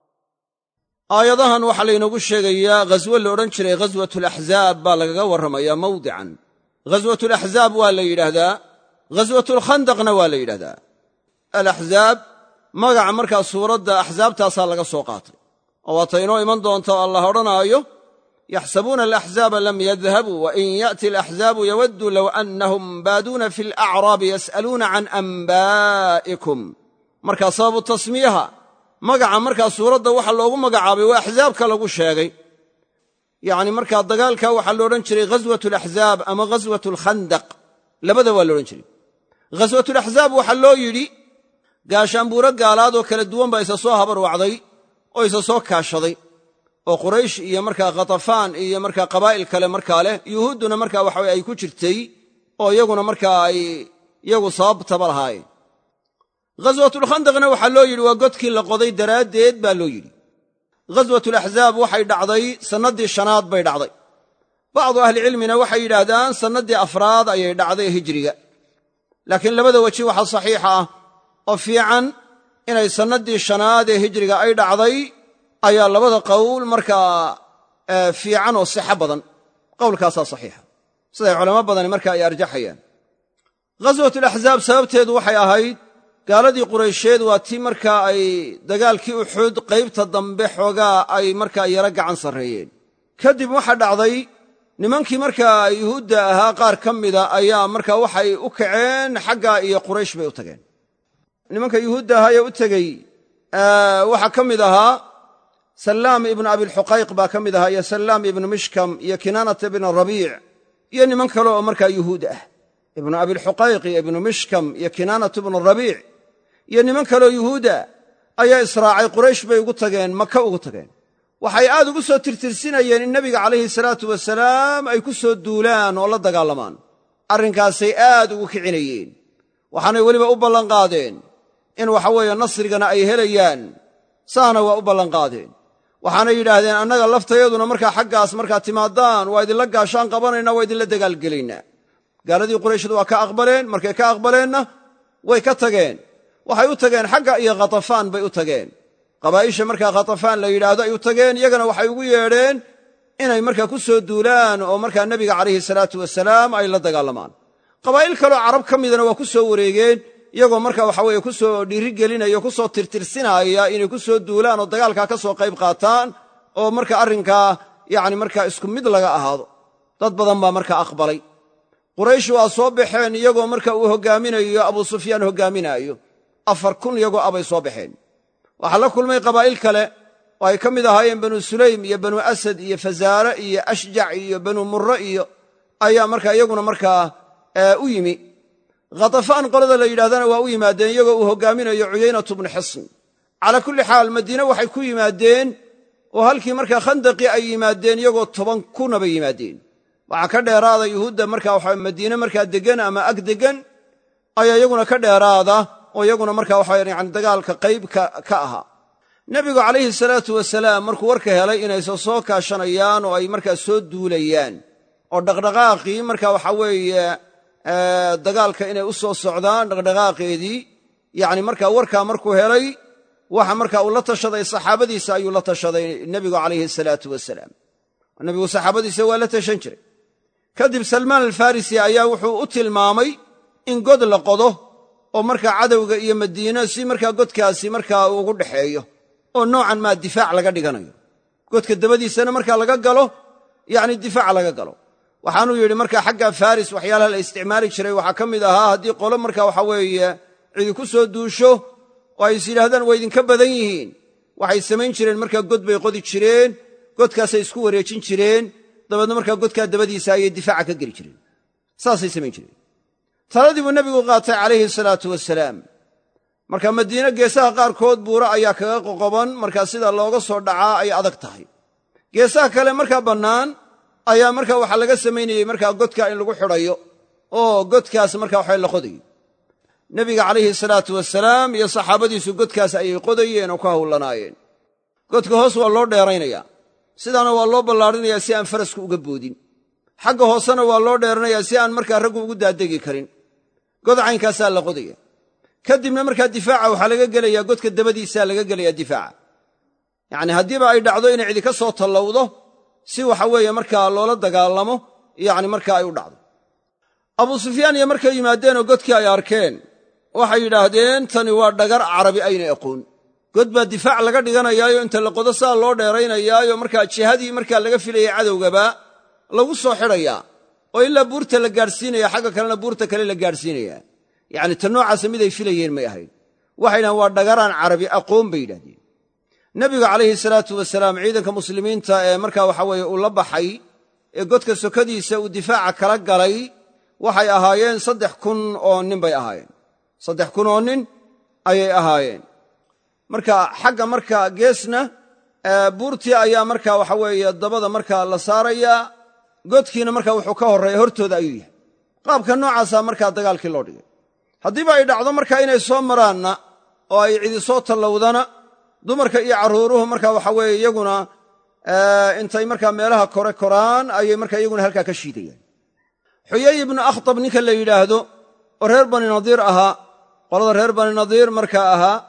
Speaker 1: aayadahan waxaa laynoogu sheegayaa ghaswo la odhan jiray ghaswatulaxzaab baa lagaga warramayaa mawdican ghaswatulaxzaab waa la yidhaahdaa ghaswatulkhandaqna waa la yidhahdaa alaxzaab magaca markaa suuradda axsaabtaasaa laga soo qaatay oo waata inoo iman doonta o allah odhanaayo yaxsabuuna alaxzaaba lam yadhabuu wain ya'ti alaxzaabu yawaddu low annahum baaduuna fi alacraabi yas'aluuna can anbaa'ikum markaa sababu tasmiyaha magaca markaa suuradda waxa loogu magacaabay waa axsaabka lagu sheegay yacni markaa dagaalka waxaa lo odhan jiray ghaswat alaxzaab ama ghaswat alkhandaq labada waa loodhan jiray ghaswatulaxzaab waxaa loo yidhi gaashaanbuuro gaalaadoo kala duwan baa isa soo habarwacday oo isa soo kaashaday oo quraysh iyo markaa khatafaan iyo markaa qabaa'il kale markaa leh yuhuudduna markaa waxawe ay ku jirtay oo iyaguna markaa ay iyagu sababtaba lahaayeen ghaswatulkhandaqna waxaa loo yidhi waa godkii la qoday daraaddeed baa loo yidhi ghaswatulaxzaab waxay dhacday sannaddii shanaad bay dhacday bacdu ahlicilmina waxay yidhaahdaan sannaddii afraad ayay dhacday hijriga laakiin labada weji waxaa saxiixa ah oo fiican inay sannaddii shanaad ee hijriga ay dhacday ayaa labada qowl markaa fiican oo sixo badan qowlkaasaa saxiixa siday culamo badani marka ay arjaxayaan ghaswatulaxzaab sababteedu waxay ahayd gaaladii quraysheed waa tii markaa ay dagaalkii uxud qaybta dambe xoogaa ay markaa yaro gacan sarreeyeen kadib waxaa dhacday nimankii markaa yuhuudda ahaa qaar ka mida ayaa markaa waxay u kaceen xagga iyo quraysh bay u tageen nimanka yuhuudda ahaa ee u tegey waxaa ka mid ahaa sallaam ibnu abilxuqayq baa ka mid ahaa iyo sallaam ibnu mishkam iyo kinaanata ibnu rabiic iyo niman kale oo markaa yuhuud ah ibnu abilxuqayq iyo ibnu mishkam iyo kinaanata ibnu rabiic iyo niman kaleoo yuhuuda ayaa israacay quraysh bay ugu tageen maka ugu tageen waxay aad ugu soo tirtirsinayeen in nebiga calayhi salaatu wasalaam ay ku soo duulaan oo la dagaalamaan arrinkaasay aad ugu kicinayeen waxaanay weliba u ballanqaadeen in waxa weeye nasrigana ay helayaan saana waa u ballanqaadeen waxaanay yidhaahdeen annaga laftayaduna markaa xaggaas markaa timaadaan waa idinla gaashaan qabanaynaa waa idinla dagaalgelaynaa gaaladii qurayshdu waa ka aqbaleen markay ka aqbaleenna way ka tageen waxay u tageen xagga iyo khatafaan bay u tageen qabaa'isha markaa khatafaan la yidhaahdo ay u tageen iyagana waxay ugu yeedheen inay markaa ku soo duulaan oo markaa nebiga calayhi salaatu wasalaam ay la dagaalamaan qabaa'il kaloo carab ka midana waa ku soo wareegeen iyagoo markaa waxa weeye ku soo dhiirigelinaya o ku soo tirtirsinaya inay ku soo duulaan oo dagaalkaa ka soo qayb qaataan oo marka arrinkaa yacni markaa isku mid laga ahaado dad badan baa markaa aqbalay quraysh waa soo baxeen iyagoo marka uu hoggaaminayo abuu sufyaan hoggaaminaayo afar kun iyagoo abay soo baxeen waxaa la kulmay qabaa'il kale oo ay ka mid ahaayeen banu sulaym iyo banu asad iyo fazaare iyo ashjac iyo banu murre iyo ayaa markaa iyaguna markaa u yimi khatafaan qolada la yidhahdana waa u yimaadeen iyagoo uu hoggaaminayo cuyaynatu bnu xisn calaa kulli xaal madiine waxay ku yimaadeen oo halkii markaa khandaqii ay yimaadeen iyagoo toban kuna bay yimaadeen waxaa ka dheeraada yuhuudda markaa waxa madiine markaa deggan ama ag deggan ayaa iyaguna ka dheeraada oo iyaguna markaa waxa yani dagaalka qayb ka ahaa nebigu calayhi salaatu wasalaam markuu warka helay inaysa soo kaashanayaan oo ay markaa soo duulayaan oo dhaqdhaqaaqii marka waxa weeye dagaalka inay u soo socdaan dhaqdhaqaaqeedii yacni markaa warkaa markuu helay waxa markaa uu la tashaday saxaabadiisa ayuu la tashaday nebigu calayhi salaatu wasalaam nebigu saxaabadiisa waa la tashan jiray kadib salmaan alfarisi ayaa wuxuu u tilmaamay in god la qodo oo markaa cadowga iyo madiino si markaa godkaasi markaa ugu dhexeeyo oo noocan maa difaac laga dhiganayo godka dabadiisana markaa laga galo yacni difaac laga galo waxaanuu yidhi markaa xagga faris waxyaalaha la isticmaali jiray waxaa ka mid ahaa haddii qolo markaa waxa weeye cidi ku soo duusho oo ay is yidhahdaan waa idinka badan yihiin waxay samayn jireen markaa god bay qodi jireen godkaasay isku wareejin jireen dabeedna markaa godkaa dabadiisa ayay difaaca ka geli jireen saasay samayn jireen taladii buu nebigu qaatay calayhi salaatu wasalaam marka madiine geesaha qaarkood buuro ayaa kaga qoqoban markaa sida looga soo dhacaa ay adag tahay geesaha kale markaa bannaan ayaa markaa waxaa laga samaynayey markaa godka in lagu xidhayo oo godkaas markaa waxa la qodayo nebiga calayhi salaatu wasalaam iyo saxaabadiisu godkaas ayay qodayeen oo ka hawlanaayeen godka hoos waa loo dheeraynayaa sidaana waa loo ballaarinayaa si aan farasku uga boodin xagga hoosena waa loo dheeranayaa si aan markaa raggu ugu daadegi karin god caynkaasaa la qodaya kadibna markaa difaaca waxaa laga gelayaa godka dabadiisaa laga gelayaa difaaca yacni haddiiba ay dhacdo inay cidi ka soo tallowdo si waxa weeye markaa loola dagaalamo yacni markaa ay u dhacdo abuu sufyaan iyo markay yimaadeenoo godkii ay arkeen waxay yidhaahdeen tani waa dhagar carabi ayna aqoon god baa difaac laga dhiganayaayo inta la qodo saa loo dheeraynayaayo markaa jihadii markaa laga filayay cadowgaba lagu soo xidhayaa oo ilaa buurta la gaadhsiinaya xagga kalena buurta kale la gaadhsiinayaa yacni ta noocaasa miday filayeen may ahayn waxay yidhahdeen waa dhagaraan carabi aqoon bay yidhahdeen nebiga calayhi salaatu wasalaam ciidanka muslimiinta ee markaa waxa weeye uu la baxay ee godka sokadiisa uu difaaca kala galay waxay ahaayeen saddex kun oo nin bay ahaayeen saddex kun oo nin ayay ahaayeen marka xagga marka geesna buurtii ayaa marka waxa weeye dabada markaa la saarayaa godkiina marka wuxuu ka horreeya hortooda ayuu yahay qaabka noocaasa markaa dagaalkii loo dhigay haddiiba ay dhacdo marka inay soo maraanna oo ay cidi soo tallowdana dumarka iyo carruuruhu marka waxa weeye iyaguna intay markaa meelaha kore koraan ayay marka iyaguna halkaa ka shiidayaan xuyay ibnu akhtab ninka la yidhaahdo oo reer bani nadiir ahaa qolada reer bani nadiir markaa ahaa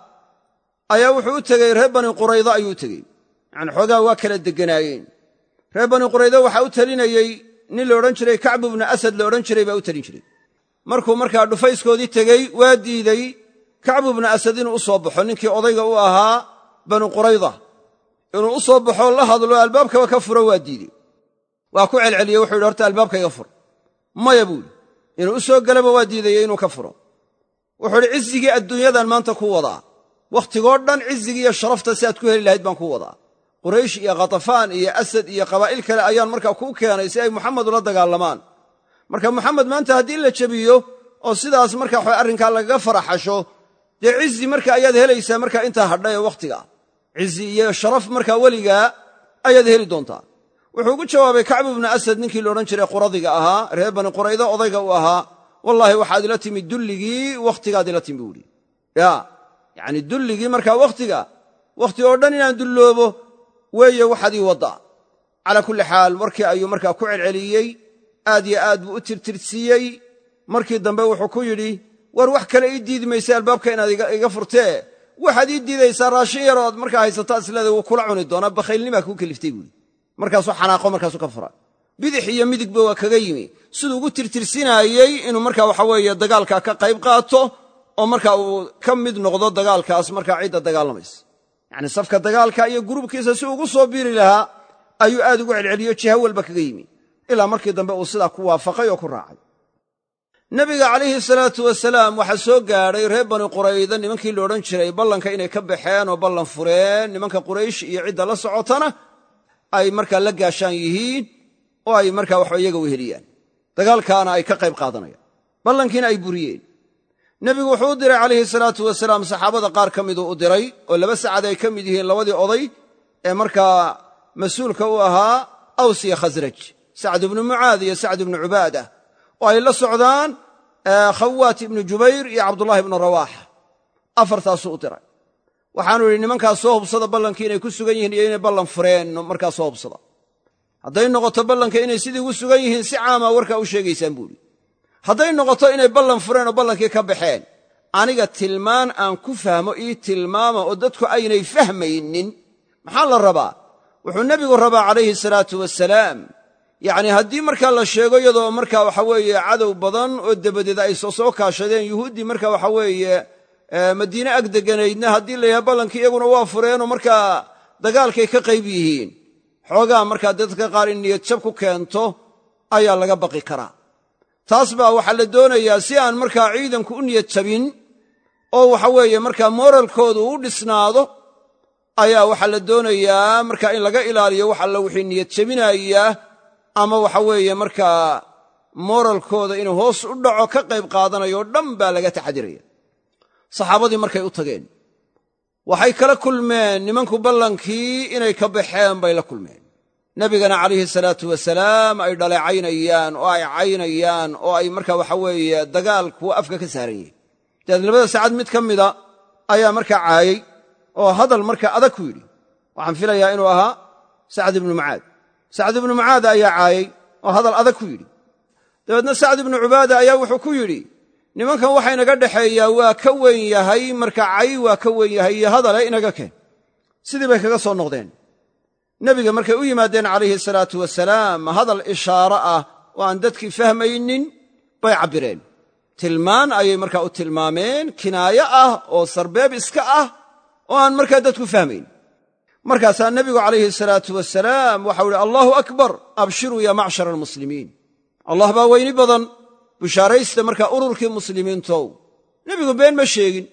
Speaker 1: ayaa wuxuu u tegey reer bani quraydo ayuu u tegey yacani xoogaa waa kala degganaayeen reer bani quraydo waxaa u talinayey nin la odhan jiray kacbu ibnu asad la odhan jiray baa u talin jiray markuu markaa dhufayskoodii tegey waa diidey kacbu ibnu asad inuu u soo baxo ninkii odayga u ahaa banu qurayda inuu u soo baxoo la hadlo albaabkaba ka furo waa diidey waa ku celceliyey wuxuu yidhi horta albaabka iga fur maya buuhi inuu u soo gelaba waa diidayey inuu ka furo wuxuu idhi cizigii adduunyadan maanta ku wadaa wakhtigoo dhan cizigii iyo sharafta si aad ku heli lahayd baan ku wadaa quraysh iyo khatafaan iyo asad iyo qabaa'il kale ayaan markaa kuu keenay si ay muxamed ula dagaalamaan marka muxamed maanta haddii la jebiyo oo sidaas marka waxa arrinkaa lagaga faraxasho dee cizi marka ayaad helaysaa markaa intaa hadha ee wakhtiga cizi iyo sharaf markaa weligaa ayaad heli doontaa wuxuu ugu jawaabay kacbu ibnu asad ninkii la odhan jiray quradiga ahaa reer bani quraydo odayga u ahaa wallaahi waxaad ila timi dulligii wakhtigaad ila timi buuhi ya yacni dulligii markaa wakhtiga wakhti oo dhan inaan dulloobo weeye waxaad ii waddaa calaa kulli xaal warkii ayuu markaa ku celceliyey aad yo aad buu u tirtirsiiyey markii dambe wuxuu ku yidhi war wax kale ii diidi maysa albaabka inaad iga furtee waxaad ii diidaysaa raashin yar ood markaa haysataa isleeda wuu kula cuni doonaa bakhaylnimaa kuu keliftay buuhi markaasuu xanaaqo markaasuu ka fura bidix iyo midigba waa kaga yimi siduu ugu tirtirsinaayey inuu markaa waxa weeye dagaalka ka qayb qaato oo marka uu ka mid noqdo dagaalkaas markaa cidda dagaalamaysa yacni safka dagaalka iyo gurubkiisa si ugu soo biiri lahaa ayuu aad ugu celceliyo jiha walba kaga yimi ilaa markii dambe uu sidaa ku waafaqay oo ku raacay nebiga calayhi salaatu wasalaam waxaa soo gaadhay reer bani qurayda nimankii la odhan jiray ballanka inay ka baxeen oo ballan fureen nimanka quraysh iyo cidda la socotana ay markaa la gaashaan yihiin oo ay markaa waxba iyaga weheliyaan dagaalkaana ay ka qayb qaadanayaan ballankiina ay buriyeen nebigu wuxuu u diray calayhi salaatu wasalaam saxaabada qaar ka miduu u diray oo laba sacad ay ka mid yihiin labadii oday ee markaa mas-uulka u ahaa aws iyo khasraj sacd ibnu mucaad iyo sacd ibnu cubaadah oo ay la socdaan khawaat ibnu jubayr iyo cabdullahi ibnu rawaaxa afartaasuu u diray waxaanu idhi nimankaas soo hubsada ballankii inay ku sugan yihiin iyo inay ballan fureen markaa soo hubsada hadday noqoto ballanka inay sidii ugu sugan yihiin si caamaa warkaa u sheegaysaan buuhi hadday noqoto inay ballan fureen oo ballankii ka baxeen aniga tilmaan aan ku fahmo ii tilmaama oo dadku aynay fahmaynin maxaa la rabaa wuxuu nebigu rabaa calayhi salaatu wasalaam yacni haddii markaa la sheego iyadoo markaa waxa weeye cadow badan oo dabadeed ay soo kaashadeen yuhuuddii marka waxa weeye madiine ag deganaydna haddii la yahay ballankii iyaguna waa fureenoo markaa dagaalkay ka qayb yihiin xoogaa markaa dadka qaar in niyad jab ku keento ayaa laga baqi karaa taas baa waxaa la doonayaa si aan markaa ciidanku u niyad jabin oo waxa weeye markaa mooralkoodu u dhisnaado ayaa waxaa la doonayaa markaa in laga ilaaliyo wax alla wixii niyad jabinaya ama waxa weeye markaa mooralkooda inuu hoos u dhaco ka qayb qaadanayo o dhan baa laga taxadiraya saxaabadii markay u tageen waxay kala kulmeen nimanku ballankii inay ka baxeen bay la kulmeen nebigana calayhi salaatu wasalaam ay dhaleecaynayaan oo ay caynayaan oo ay markaa waxa weeye dagaalku afka ka saaran yihin dabeed labada saacad mid ka mida ayaa markaa caayey oo hadal markaa adag ku yidhi waxaan filayaa inuu ahaa sacd ibnu mucaad sacd ibnu mucaad ayaa caayey oo hadal adag ku yidhi dabeedna sacd ibnu cubaada ayaa wuxuu ku yidhi nimankan waxa inaga dhexeeyaa waa ka weyn yahay marka cay waa ka weyn yahay iyo hadale inaga keen sidii bay kaga soo noqdeen nebiga markay u yimaadeen calayhi salaatu wasalaam hadal ishaaro ah oo aan dadkii fahmaynin bay cabbireen tilmaan ayay markaa u tilmaameen kinaayo ah oo sarbeeb iska ah oo aan markaa dadku fahmayn markaasaa nebigu calayhi salaatu wasalaam waxau ihi allaahu akbar abshiruu ya macshara almuslimiin allah baa weyni badan bushaaraysta markaa ururkii muslimiintow nebigu been ma sheegin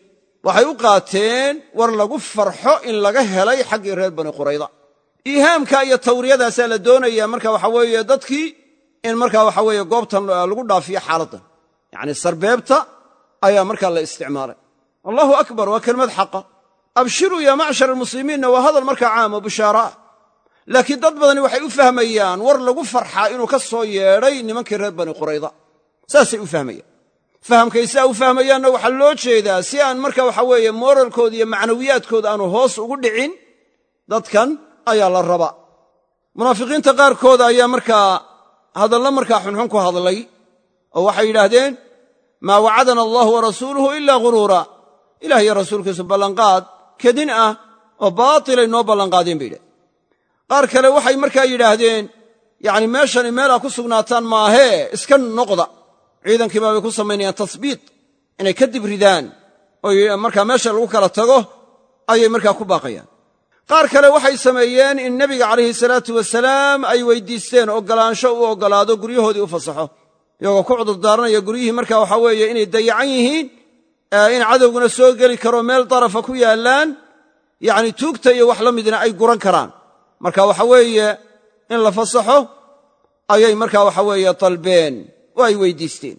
Speaker 1: waxay u qaateen war lagu farxo in laga helay xaggii reer bani qurayda iihaamka iyo tawriyadaasaa la doonayaa marka waxa weeye dadkii in markaa waxa weeye goobtan lagu dhaafiyo xaaladdan yacni sarbeebta ayaa markaa la isticmaalay allahu akbar waa kelmad xaqa abshiruu yaa macshar almuslimiinna waa hadal markaa caam oo bishaara ah laakiin dad badani waxay u fahmayaan war lagu farxaa inuu ka soo yeedhay nimankii reer bani qurayda saasay u fahmayaan fahamkay siaa u fahmayaanna waxaa loo jeedaa si aan marka waxa weeye mooralkooda iyo macnawiyaadkooda aanu hoos ugu dhicin dadkan ayaa la rabaa munaafiqiinta qaarkooda ayaa markaa hadallo markaa xunxun ku hadlay oo waxay yidhaahdeen maa wacadana allahu wa rasuuluhu ilaa ghuruura ilah iyo rasuulkiisu ballanqaad kedin ah oo baatilay noo ballanqaadeen bay yidhahdeen qaar kale waxay markaa yidhaahdeen yacni meeshani meelaa ku sugnaataan maahee iska noqda ciidankii baabay ku samaynayaan tasbiit inay ka dib ridaan oo markaa meesha lagu kala tago ayay markaa ku baaqayaan qaar kale waxay sameeyeen in nebiga calayhi salaatu wasalaam ay weydiisteen oggolaansho u oggolaado guryahoodii u fasaxo iyagoo ku cudurdaaranaya guryihii marka waxaa weeye inay dayacan yihiin in cadowguna soo geli karo meel darafa ku yaallaan yacni tuugta iyo wax la midna ay guran karaan marka waxa weeye in la fasaxo ayay markaa waxa weeye dalbeen oo ay weydiisteen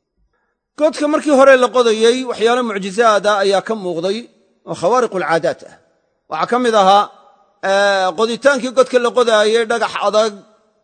Speaker 1: godka markii hore la qodayey waxyaalo mucjizaada ayaa ka muuqday oo khawaariqu alcaadaat ah waxaa ka mid ahaa qoditaankii godka la qodaayey dhagax adag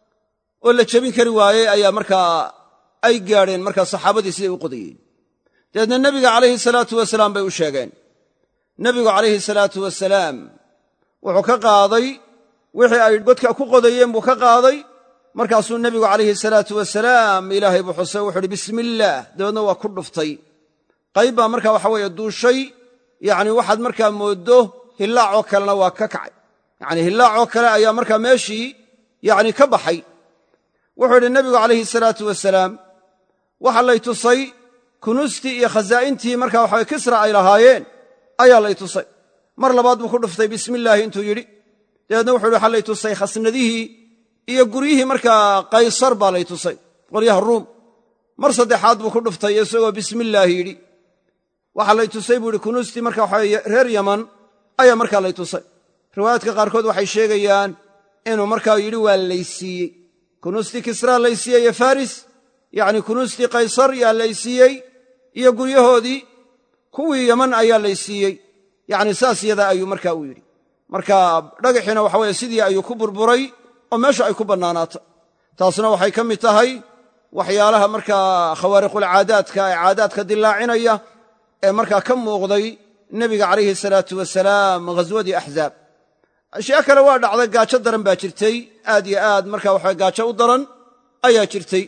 Speaker 1: oo la jebin kari waayey ayaa markaa ay gaadheen markaa saxaabadii siday u qodayeen dabeedna nebiga calayhi salaatu wasalaam bay u sheegeen nebigu calayhi salaatu wasalaam wuxuu ka qaaday wixii ay godka ku qodayeen buu ka qaaday markaasuu nebigu calayhi salaatu wasalaam ilaahay buu xusay wuxu uhi bismillaah dabeedna waa ku dhuftay qayb baa markaa waxa weeye duushay yacni waxaad markaa mooddo hillaacoo kalena waa ka kacay yacni hillaacoo kale ayaa markaa meeshii yacni ka baxay wuxuu yidhi nebigu calayhi salaatu wasalaam waxa lay tusay kunuustii iyo khasaa'intii markaa waxaway kisra ay lahaayeen ayaa lay tusay mar labaad buu ku dhuftay bismillaahi intuu yidhi dabeedna wuxu yidhi waxa lay tusay khasnadihii iyo guryihii markaa qaysar baa lay tusay qolyaha ruum mar saddexaad buu ku dhuftay isagoo bismillaahi yidhi waxaa lay tusay buu yidhi kunuustii marka waxa reer yaman ayaa markaa lay tusay riwaayaadka qaarkood waxay sheegayaan inuu markaa yidhi waa laysiiyey kunuustii kisraa laysiiyey iyo faris yacni kunuustii qaysar yaa laysiiyey iyo guryahoodii kuwii yaman ayaa laysiiyey yacni saas yadaa ayuu markaa u yidhi marka dhagaxiina waxa weye sidii ayuu ku burburay oo meesha ay ku bannaanaatay taasna waxay ka mid tahay waxyaalaha markaa khawaariqulcaadaadka ee caadaadka dilaacinaya ee markaa ka muuqday nebiga calayhi salaatu wasalaam ghaswadii axzaab ashyaa kale waa dhacday gaajo daran baa jirtay aad yo aad marka waxa gaajo u daran ayaa jirtay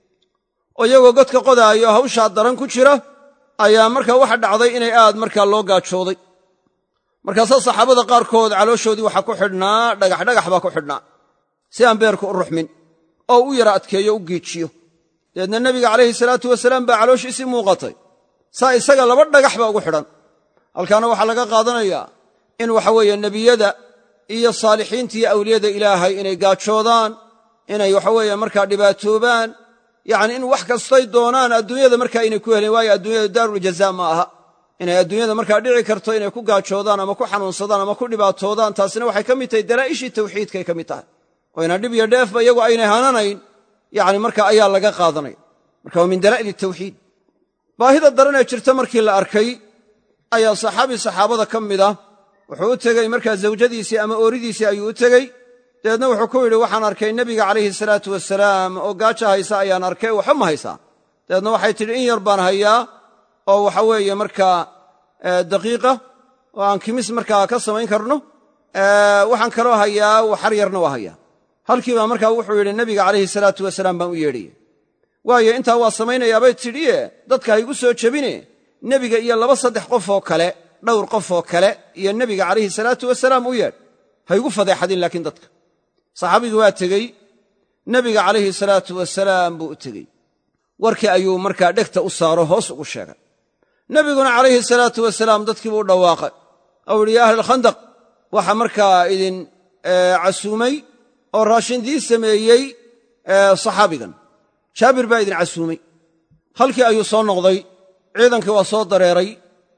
Speaker 1: oo iyagoo godka qodaayo hawshaa daran ku jira ayaa marka waxa dhacday inay aad markaa loo gaajooday markaasaa saxaabada qaarkood calooshoodii waxaa ku xidhnaa dhagaxdhagax baa ku xidhnaa si aan beerku u ruxmin oo u yara adkeeyo u giijiyo dabeedna nebiga calayhi salaatu wasalaam baa calooshiisii muuqatay saa isaga laba dhagax baa ugu xidhan halkaana waxaa laga qaadanayaa in waxa weeye nebiyada iyo saalixiinta iyo awliyada ilaahay inay gaajoodaan inay waxaweeye markaa dhibaatoobaan yacni in wax kastay doonaan adduunyada markaa inay ku helen waayo adduunyada daaruljazaa ma aha inay adduunyada markaa dhici karto inay ku gaajoodaan ama ku xanuunsadaan ama ku dhibaatoodaan taasina waxay ka mid tahay dalaa'ishii tawxiidkay ka mid tahay oo ina dhib iyo dheefba iyagu aynay hananayn yani marka ayaa laga qaadanaya marka waa min dalaa'il tawxiid baahida daran ee jirta markii la arkay ayaa saxaabi saxaabada ka mid ah wuxuu u tegey markaa zawjadiisii ama ooridiisii ayuu u tegey dabeedna wuxuu ku yidhi waxaan arkay nebiga calayhi salaatu wasalaam oo gaajo haysa ayaan arkay waxba ma haysaa dabeedna waxay tidhi in yar baan hayaa oo waxa weeye markaa daqiiqa oo aan kimis markaa ka samayn karno waxaan kaloo hayaa waxar yarna waa hayaa halkii baa markaa wuxuu yidhi nebiga calayhi salaatu wasalaam baan u yeedhaya waayo intaa waa samaynayaabay tidhiye dadka ha igu soo jebine nebiga iyo laba saddex qof oo kale dhowr qof oo kale iyo nebiga calayhi salaatu wasalaam u yeedh ha igu fadeexadin laakiin dadka saxaabigii waa tegey nebiga calayhi salaatu wasalaam buu u tegey warkii ayuu markaa dhegta u saaro hoos ugu sheegay nebiguna calayhi salaatu wasalaam dadkiibuu u dhawaaqay ou yidhi ya ahlalkhandaq waxa markaa idin casuumay oo raashindii sameeyey saxaabigan jaabir baa idin casuumay halkii ayuu soo noqday ciidankii waa soo dareeray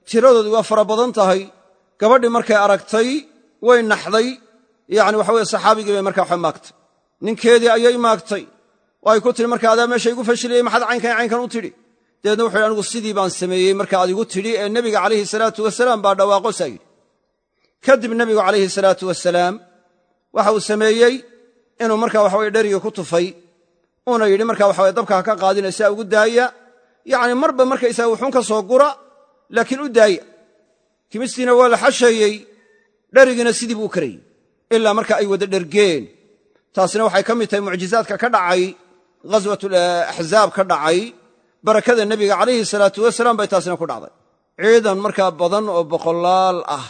Speaker 1: tiradoodii waa fara badan tahay gabadhii markay aragtay way naxday yacni waxa weye saxaabigii bay markaa waxa maagtay ninkeedii ayay maagtay oo ay ku tihi marka adaa meesha igu fashiliyey maxaad caynkan caynkan u tidhi dabeedna wuxu yidhi anigu sidii baan sameeyey marka aad igu tidhi ee nebiga calayhi salaatu wasalaam baa dhawaaqo saa yidhi kadib nebigu calayhi salaatu wasalaam waxa uu sameeyey inuu marka waxaweye dherigii ku tufay uuna yidhi marka waxaweye dabka ha ka qaadina saa ugu daaya yacni marba markaysaga wuxuun ka soo gura laakiin u daaya kimistiina waa la xasheeyey dherigiina sidii buu u karayey ilaa marka ay wada dhergeen taasina waxay ka mid tahay mucjizaadka ka dhacay ghaswatulaxzaab ka dhacay barakada nebiga calayhi salaatu wasalaam bay taasina ku dhacday ciidan markaa badan oo boqolaal ah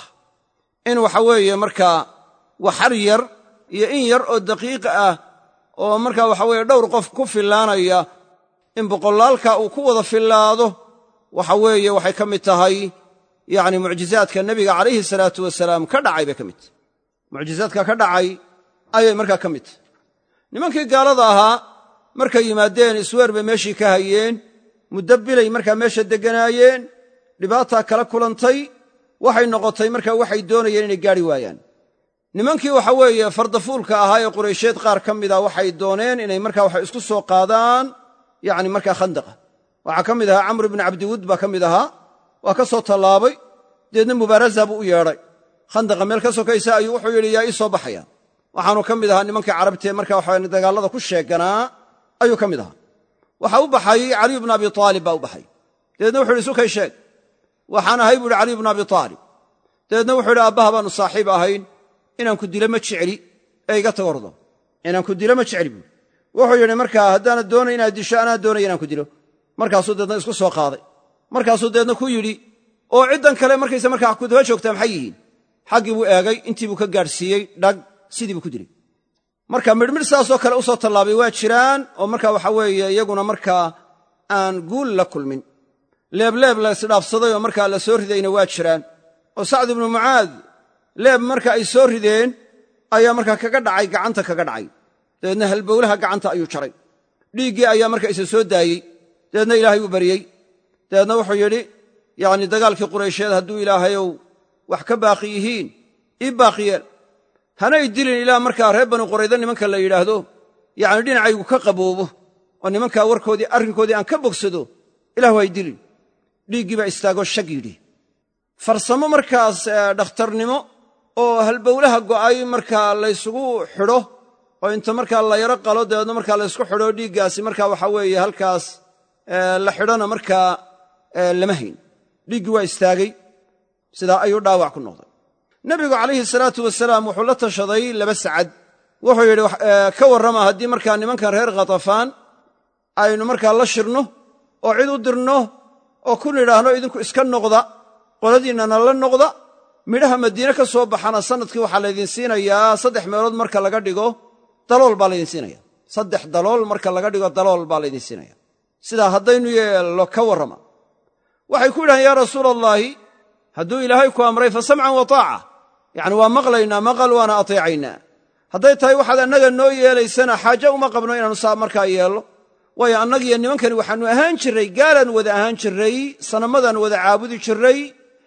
Speaker 1: in waxa weeye markaa waxar yar iyo in yar oo daqiiq ah oo markaa waxa weeye dhowr qof ku fillaanaya in boqolaalka uu ku wada fillaado waxa weeye waxay ka mid tahay yacni mucjizaadka nebiga calayhi salaatu wasalaam ka dhacay bay ka mid tahay mucjizaadka ka dhacay ayay markaa ka mid tahay nimankii gaalada ahaa markay yimaadeen isweer bay meeshii ka hayeen muddo bilay markaa meesha degganaayeen dhibaataa kala kulantay waxay noqotay markaa waxay doonayeen inay gaadhi waayaan nimankii waxa weeye fardafuulka ahaa ee quraysheed qaar ka mida waxay dooneen inay markaa waxa isku soo qaadaan yacni markaa khandaqa waxaa ka mid ahaa camr ibni cabdiwud baa ka mid ahaa waa ka soo tallaabay deedna mubaaraza buu u yeedhay khandaqa meel ka sokaysa ayuu wuxuu yidhi yaa ii soo baxaya waxaanu ka mid ahaa nimankii carabtee marka waxa dagaallada ku sheeganaa ayuu ka mid ahaa waxa u baxay caliyu bnu abi aalib baa u baxay dabeedna wuxu yidhi sukay sheeg waxaan ahay buu yidhi caliyu bnu abi aalib dabeedna wuxuu yidhi aabbaha baanu saaxiib ahayn inaan ku dilo ma jecli ee iga tagordo inaan ku dilo ma jecli buui wuxuu yidhi markaa haddaanad doonay inaad disho anaa doonay inaan ku dilo markaasuu deedna isku soo qaaday markaasuu deedna ku yidhi oo ciddan kale markayse markaa ku daba joogtaa maxay yihiin xaggii buu eegay intii buu ka gaadhsiiyey dhag sidii buu ku dilay marka midhmidh saasoo kale u soo tallaabay waa jiraan oo marka waxa weeye iyaguna markaa aan guul la kulmin leebleeb la isdhaafsaday oo markaa la soo ridayna waa jiraan oo sacd ibnu mucaad leeb marka ay soo rideen ayaa markaa kaga dhacay gacanta kaga dhacay dabeedna halbowlaha gacanta ayuu jaray dhiiggii ayaa marka isa soo daayey dabeedna ilaahay uu baryey dabeedna wuxuu yidhi yacni dagaalkii quraysheed hadduu ilaahayow wax ka baaqi yihiin ii baaqiyeel hanay dilin ilaa markaa reer banu qurayda nimanka la yidhaahdo yacni dhinacaygu ka qaboobo oo nimankaa warkoodii arrinkoodii aan ka bogsado ilahu hay dilin dhiiggii baa istaagoo shag yidhi farsamo markaas dhakhtarnimo oo halbowlaha go'ay markaa laysugu xidho oo inta markaa la yaro qalo dabeedna markaa laysku xidho dhiiggaasi markaa waxa weeye halkaas la xidhona markaa lama hayn dhiiggii waa istaagay sidaa ayuu dhaawac ku noqday nebigu calayhi salaatu wasalaam wuxuu la tashaday laba sacad wuxuu yidhi ka warrama haddii markaa nimankan reer khatafaan aynu markaa la shirno oo cid u dirno oo ku nidhaahno idinku iska noqda qoladiinnana la noqda midhaha madiine ka soo baxana sannadkii waxaa laydin siinayaa saddex meelood marka laga dhigo dalool baa laydin siinaya saddex dalool marka laga dhigo dalool baa laydin siinaya sidaa haddaynu yeello ka warrama waxay ku yidhahaan yaa rasuula allaahi hadduu ilaahay ku amray fa samcan wa taaca yacni waa maqlaynaa maqal waana ateecaynaa hadday tahay waxaad annaga noo yeelaysana xaaje uma qabno inaannu saa markaa yeello waayo annagiyo nimankani waxaannu ahaan jirray gaalaan wada ahaan jirray sanamadaan wada caabudi jirray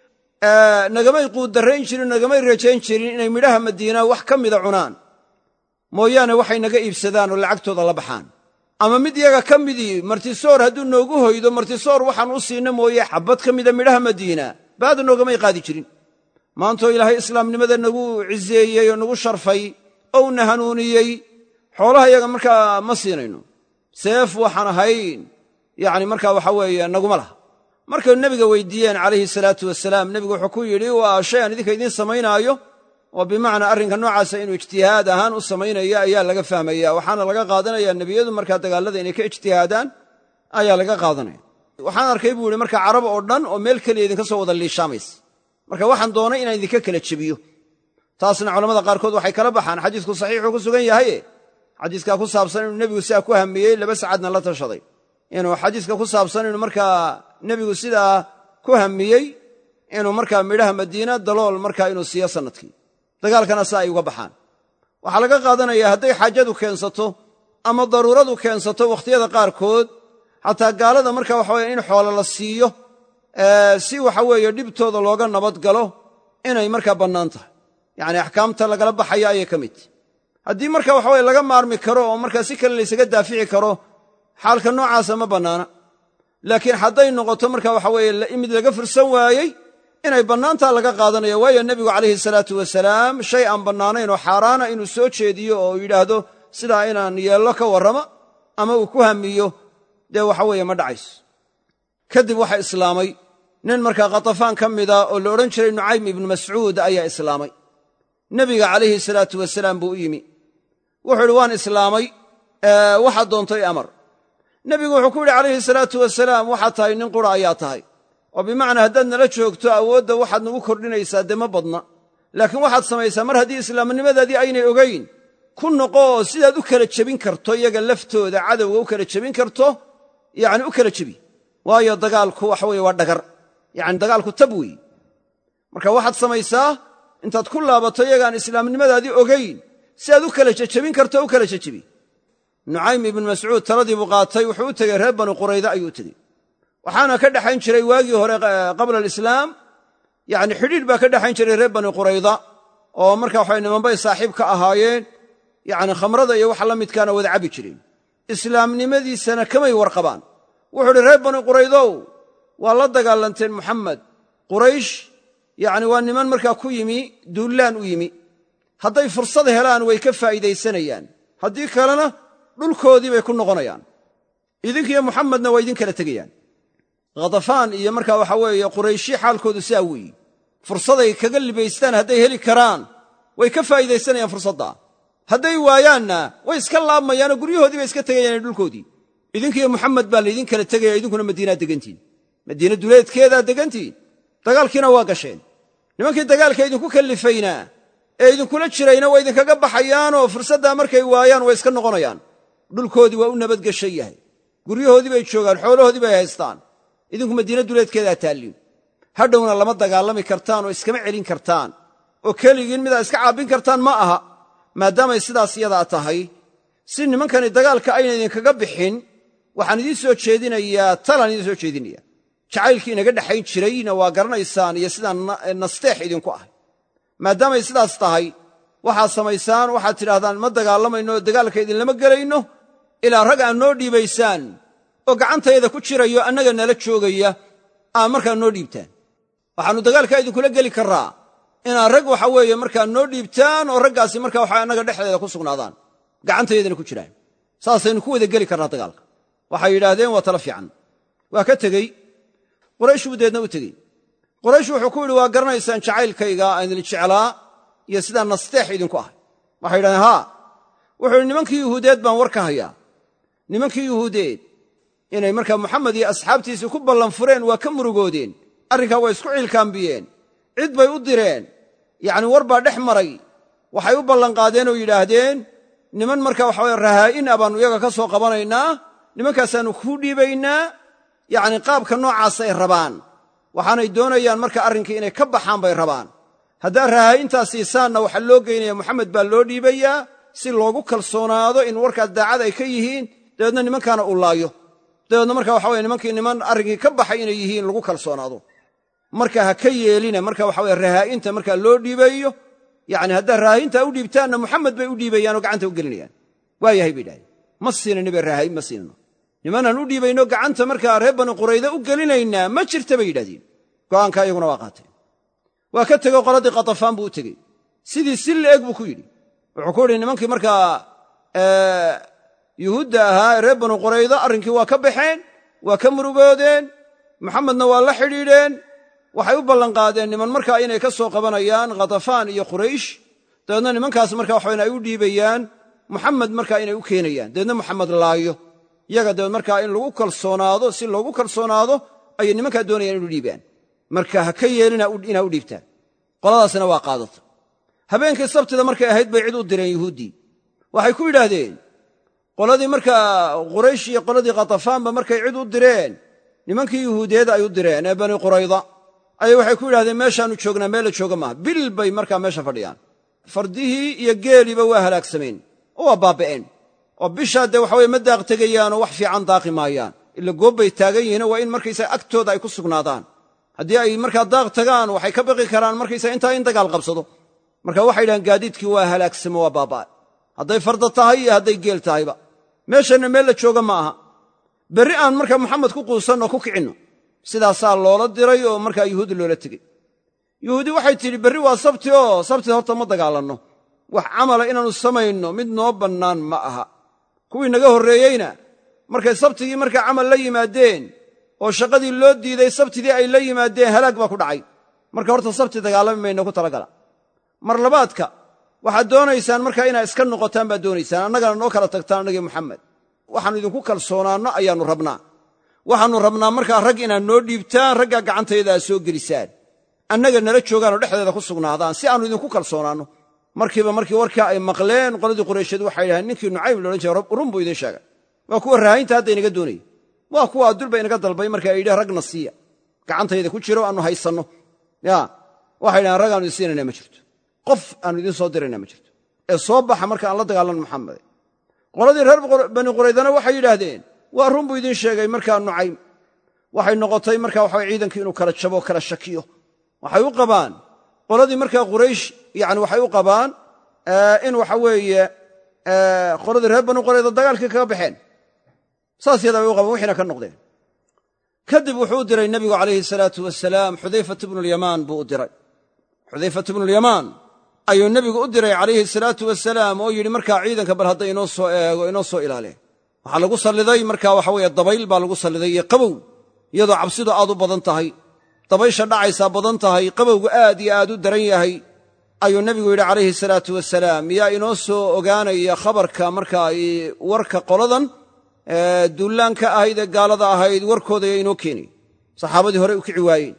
Speaker 1: nagamay quuddarrayn jirin nagamay rajayn jirin inay midhaha madiina wax ka mida cunaan mooyaane waxay naga iibsadaan oo lacagtooda la baxaan ama mid yaga ka midii martisoor hadduu noogu hoydo martisoor waxaan u siinna mooye xabbad ka mida midhaha madiina baada noogamay qaadi jirin maantoo ilaahay islaamnimada nagu ciseeyey oo nagu sharfay oo una hanuuniyey xoolaha yaga markaa ma siinayno seef waxaan ahayn yacni markaa waxa weeye naguma laha markay nebiga weydiiyeen calayhi salaatu wasalaam nebigu wuxuu ku yidhi waa shay aan idinka idiin samaynaayo oo bimacnaa arrinka noocaasa inuu ijtihaad ahaan u samaynaya ayaa laga fahmaya waxaana laga qaadanaya nebiyadu markaa dagaallada inay ka ijtihaadaan ayaa laga qaadanaya waxaan arkay buu yihi markaa carab oo dhan oo meel keliya idinka soo wada liishaamaysa marka waxaan doonay inaan idinka kala jebiyo taasna culamada qaarkood waxay kala baxaan xadiisku saxiixuu ku sugan yahaye xadiiskaa ku saabsan inuu nebigu sidaa ku hamiyey laba sacadna la tashaday inuu xadiiska ku saabsan inuu markaa nebigu sidaa ku hamiyey inuu markaa midhaha madiina dalool markaa inuu siiyo sannadkii dagaalkana si ay uga baxaan waxaa laga qaadanayaa hadday xaajadu keensato ama daruuradu keensato wakhtiyada qaarkood xataa gaalada marka waxaweye in xoolo la siiyo si waxa weeye dhibtooda looga nabad galo inay markaa bannaan tahay yacni axkaamta lagala baxaya ayay ka mid tahy haddii marka waxa weye laga maarmi karo oo markaa si kale laysaga daafici karo xaalka noocaasa ma bannaana laakiin hadday noqoto marka waxa weeye mid laga fursan waayey inay bannaantaa laga qaadanaya waayo nebigu calayhi salaatu wasalaam shay aan bannaanayn oo xaaraana inuu soo jeediyo oo yidhaahdo sidaa inaan yeello ka warramo ama uu ku hamiyo dee waxa weeye ma dhacayso kadib waxaa islaamay nin markaa khatafaan ka mida oo la odhan jiray nucaym ibnu mascuud ayaa islaamay nebiga calayhi salaatu wasalaam buu u yimi wuxuu idhi waan islaamay waxaad doontay amar nebigu wuxuu ku yidhi calayhi salaatu wasalaam waxaad tahay nin qura ayaa tahay oo bimacnaa haddaad nala joogto awoodda waxaad nagu kordhinaysaa dee ma badna laakiin waxaad samaysaa mar haddii islaamnimadaadii aynay ogayn ku noqo oo sidaad u kala jebin karto iyaga laftooda cadowga u kala jebin karto yacni u kala jebi waayo dagaalku waxa weye waa dhagar yacni dagaalku tab weeye marka waxaad samaysaa intaad ku laabato iyagaan islaamnimadaadii ogayn si aad u kala jejebin karto u kala jejebi nucaym ibnu mascuud taladii buu qaatay wuxuu u tegey reer banu qurayda ayuu u tegey waxaana ka dhexayn jiray waagii hore qabla alislaam yacni xidhiidh baa ka dhexayn jiray reer bani qurayda oo marka waxay nimanbay saaxiib ka ahaayeen yacni khamrada iyo waxa la midkaana wada cabbi jireen islaamnimadiisana kamay warqabaan wuxuu uhi reer bani quraydow waa la dagaalanteen muxamed quraysh yacni waa niman markaa ku yimi duullaan u yimi hadday fursad helaan way ka faa'iidaysanayaan haddii kalena dhulkoodii bay ku noqonayaan idinkiyo muxamedna waa idin kala tegayaan khadafaan iyo markaa waxa weeye qurayshi xaalkoodu sidaa weeyi fursaday kaga libaystaan hadday heli karaan way ka faa'iidaysanayaan fursaddaa hadday waayaanna way iska laabmayaanoo guryahoodii bay iska tegayaan dhulkoodii idinkiyo muxamed baa laydin kala tegaya idinkuna madiinaad degantihin madiina duleedkeedaad degantihin dagaalkiina waa gasheen nimankii dagaalka idinku kallifaynaa ee idinkula jirayna waa idinkaga baxayaanoo fursaddaa markay waayaan way iska noqonayaan dhulkoodii waa u nabadgeshan yahay guryahoodii bay joogaan xoolahoodii bay haystaan idinku madiina duleedkeedaa taalliin hadhowna lama dagaalami kartaan oo iskama celin kartaan oo keligiin midaa iska caabbin kartaan ma aha maadaamay sidaas yadaa tahay si nimankani dagaalka ayna idinkaga bixin waxaan idiin soo jeedinayaa talaan idiin soo jeedinaya jacaylkii inaga dhexayn jirayna waa garanaysaan iyo sidaan nasteex idinku ahay maadaamay sidaas tahay waxaad samaysaan waxaad tidhahdaan ma dagaalamayno oo dagaalka idinlama gelayno ilaa rag aad noo dhiibaysaan oo gacantayada ku jirayo annaga nala joogaya aad markaa noo dhiibtaan waxaannu dagaalkaa idinkula geli karraa inaad rag waxa weeye markaa noo dhiibtaan oo raggaasi marka waxa annaga dhexdeeda ku sugnaadaan gacantayadana ku jiraan saasaynu ku wada geli karnaa dagaalka waxay yidhaahdeen waa tala fiican waa ka tegey quraysh buu deedna u tegey quraysh wuxuu ku yidhi waa garanaysaan jacaylkayga aan idin jeclaa iyo sidaa nasteex idinku ahay waxay yidhahdeen haa wuxuu yidhi nimankii yuhuudeed baan war ka hayaa nimankii yuhuudeed inay markaa moxamed iyo asxaabtiisii ku ballan fureen waa ka murugoodeen arrinkaa waa isku ciilkaambiyeen cid bay u direen yacni war baa dhex maray waxay u ballanqaadeen oo yidhaahdeen niman marka waxaweye rahaa'in a baannu iyaga ka soo qabanaynaa nimankaasaannu kuu dhiibaynaa yacni qaabka noocaasay rabaan waxaanay doonayaan marka arrinkii inay ka baxaan bay rabaan haddaad rahaa'intaa siisaanna waxaa loo geynaya moxamed baa loo dhiibayaa si loogu kalsoonaado in warkaas daacad ay ka yihiin dabeedna nimankaana uu laayo dabeedna marka waxa weye nimankii niman arrinkii ka baxay inay yihiin lagu kalsoonaado marka ha ka yeelina marka waxa weye rahaa'inta markaa loo dhiibayo yacni haddaad rahaa'intaa u dhiibtaanna muxamed bay u dhiibayaan oo gacanta u gelinayaan waa yahay bay idhahdeen ma siinani bay rahaa'in ma siinano nimanaan u dhiibayno gacanta markaa reer bani qurayda u gelinaynaa ma jirta bay yidhahdeen go'aanka iyaguna waa qaateen waa ka tegey qoladii katafaan buu u tegey sidii si la'eg buu ku yidhi wuxuu ku yidhi nimankii markaa yuhuudda ahaa ee reer banu qurayda arrinkii waa ka baxeen waa ka murugoodeen maxamedna waa la xidhiidheen waxay u ballanqaadeen niman markaa inay ka soo qabanayaan khatafaan iyo quraysh dabeedna nimankaas marka waxayn ay u dhiibayaan muxamed markaa inay u keenayaan dabeedna muxamed laayo yaga dabeed markaa in lagu kalsoonaado si loogu kalsoonaado ayay nimankaa doonayaan inu dhiibaan marka ha ka yeelina inaa u dhiibtaan qoladaasina waa qaadata habeenkii sabtida markay ahayd bay cid u direen yuhuuddii waxay ku yidhaahdeen qoladii markaa quraysh iyo qoladii khatafaanba markay cid u direen nimankii yuhuudiyeed ay u direen ee bani qurayda ayay waxay ku yidhahdeen meeshaannu joognaa meel la jooga maaha bil bay markaa meesha fadhiyaan fardihii iyo geeliiba waa halaagsameen oo waa baaba'een oo bishaa dee waxa weye ma daaq tegayaanoo wax fiican daaqi maayaan ila goob bay taagan yihiinoo waa in markaysaga agtooda ay ku sugnaadaan haddii ay markaa daaq tagaan waxay ka baqi karaan markaysaga intaa in dagaal qabsado marka waxay yidhahaan gaadiidkii waa halaagsamo waa baaba'ay hadday farda tahay iyo hadday geel tahayba meeshanna meel la jooga ma aha berri aan markaa maxamed ku quusanno ku kicinno sidaasaa loola diray oo markaa yuhuudi loola tegey yuhuudi waxay tidhi berri waa sabti oo sabti horta ma dagaalanno wax camala inaannu samayno mid noo bannaan ma aha kuwii naga horreeyeyna markay sabtigii markaa camal la yimaadeen oo shaqadii loo diiday sabtidii ay la yimaadeen halaag baa ku dhacay marka horta sabti dagaalami mayno ku talagala mar labaadka waxaad doonaysaan markaa inaad iska noqotaan baad doonaysaan annagana noo kala tagtaan annagii muxamed waxaannu idinku kalsoonaanno ayaannu rabnaa waxaannu rabnaa markaa rag inaad noo dhiibtaan raggaa gacantayda aad soo gelisaan annaga nala joogaanoo dhexdeeda ku sugnaadaan si aannu idinku kalsoonaanno markiiba markii warkaa ay maqleen qoladii qureysheed waxay yidhahdeen ninkii nucaym loodhan jiray run buu idiin sheegay waa kuwa raahinta hadda inaga doonayay waa kuwa adulba inaga dalbay marka ay yidhah ragna siiya gacantayda ku jiro aannu haysanno ya waxay yidhahaan rag aanu idin siinayna ma jirto qof aanu idiin soo dirayna ma jirto ee soo baxa marka aan la dagaalanno maxamede qoladii reer bani quraydana waxay yidhaahdeen waa run buu idiin sheegay markaa nucaym waxay noqotay marka waxa ciidankii inuu kala jabo kala shakiyo waxay u qabaan qoladii markaa quraysh yani waxay u qabaan in waxa weeye qoladii reer bani qurayda dagaalkii kaga baxeen saas yadaa bay u qabaan wixiina ka noqdeen kadib wuxuu u diray nebigu calayhi salaatu wasalaam xudayfat bnulyamaan buu u diray xudayfat bnulyamaan ayuu nebigu u diray calayhi salaatu wasalaam oo yidhi markaa ciidanka bal hadda inoo soo eego inoo soo ilaaliya waxaa lagu salliday markaa waxa weeye dabayl baa lagu salliday iyo qabow iyadoo cabsidu aad u badan tahay dabaysha dhacaysaa badan tahay qabowgu aad iyo aad u daran yahay ayuu nebigu yidhi calayhi salaatu wasalaam yaa inoo soo ogaanaya khabarka markaa warka qoladan duullaanka ahayd ee gaalada ahayd warkooda yaa inoo keenay saxaabadii horey u kici waayeen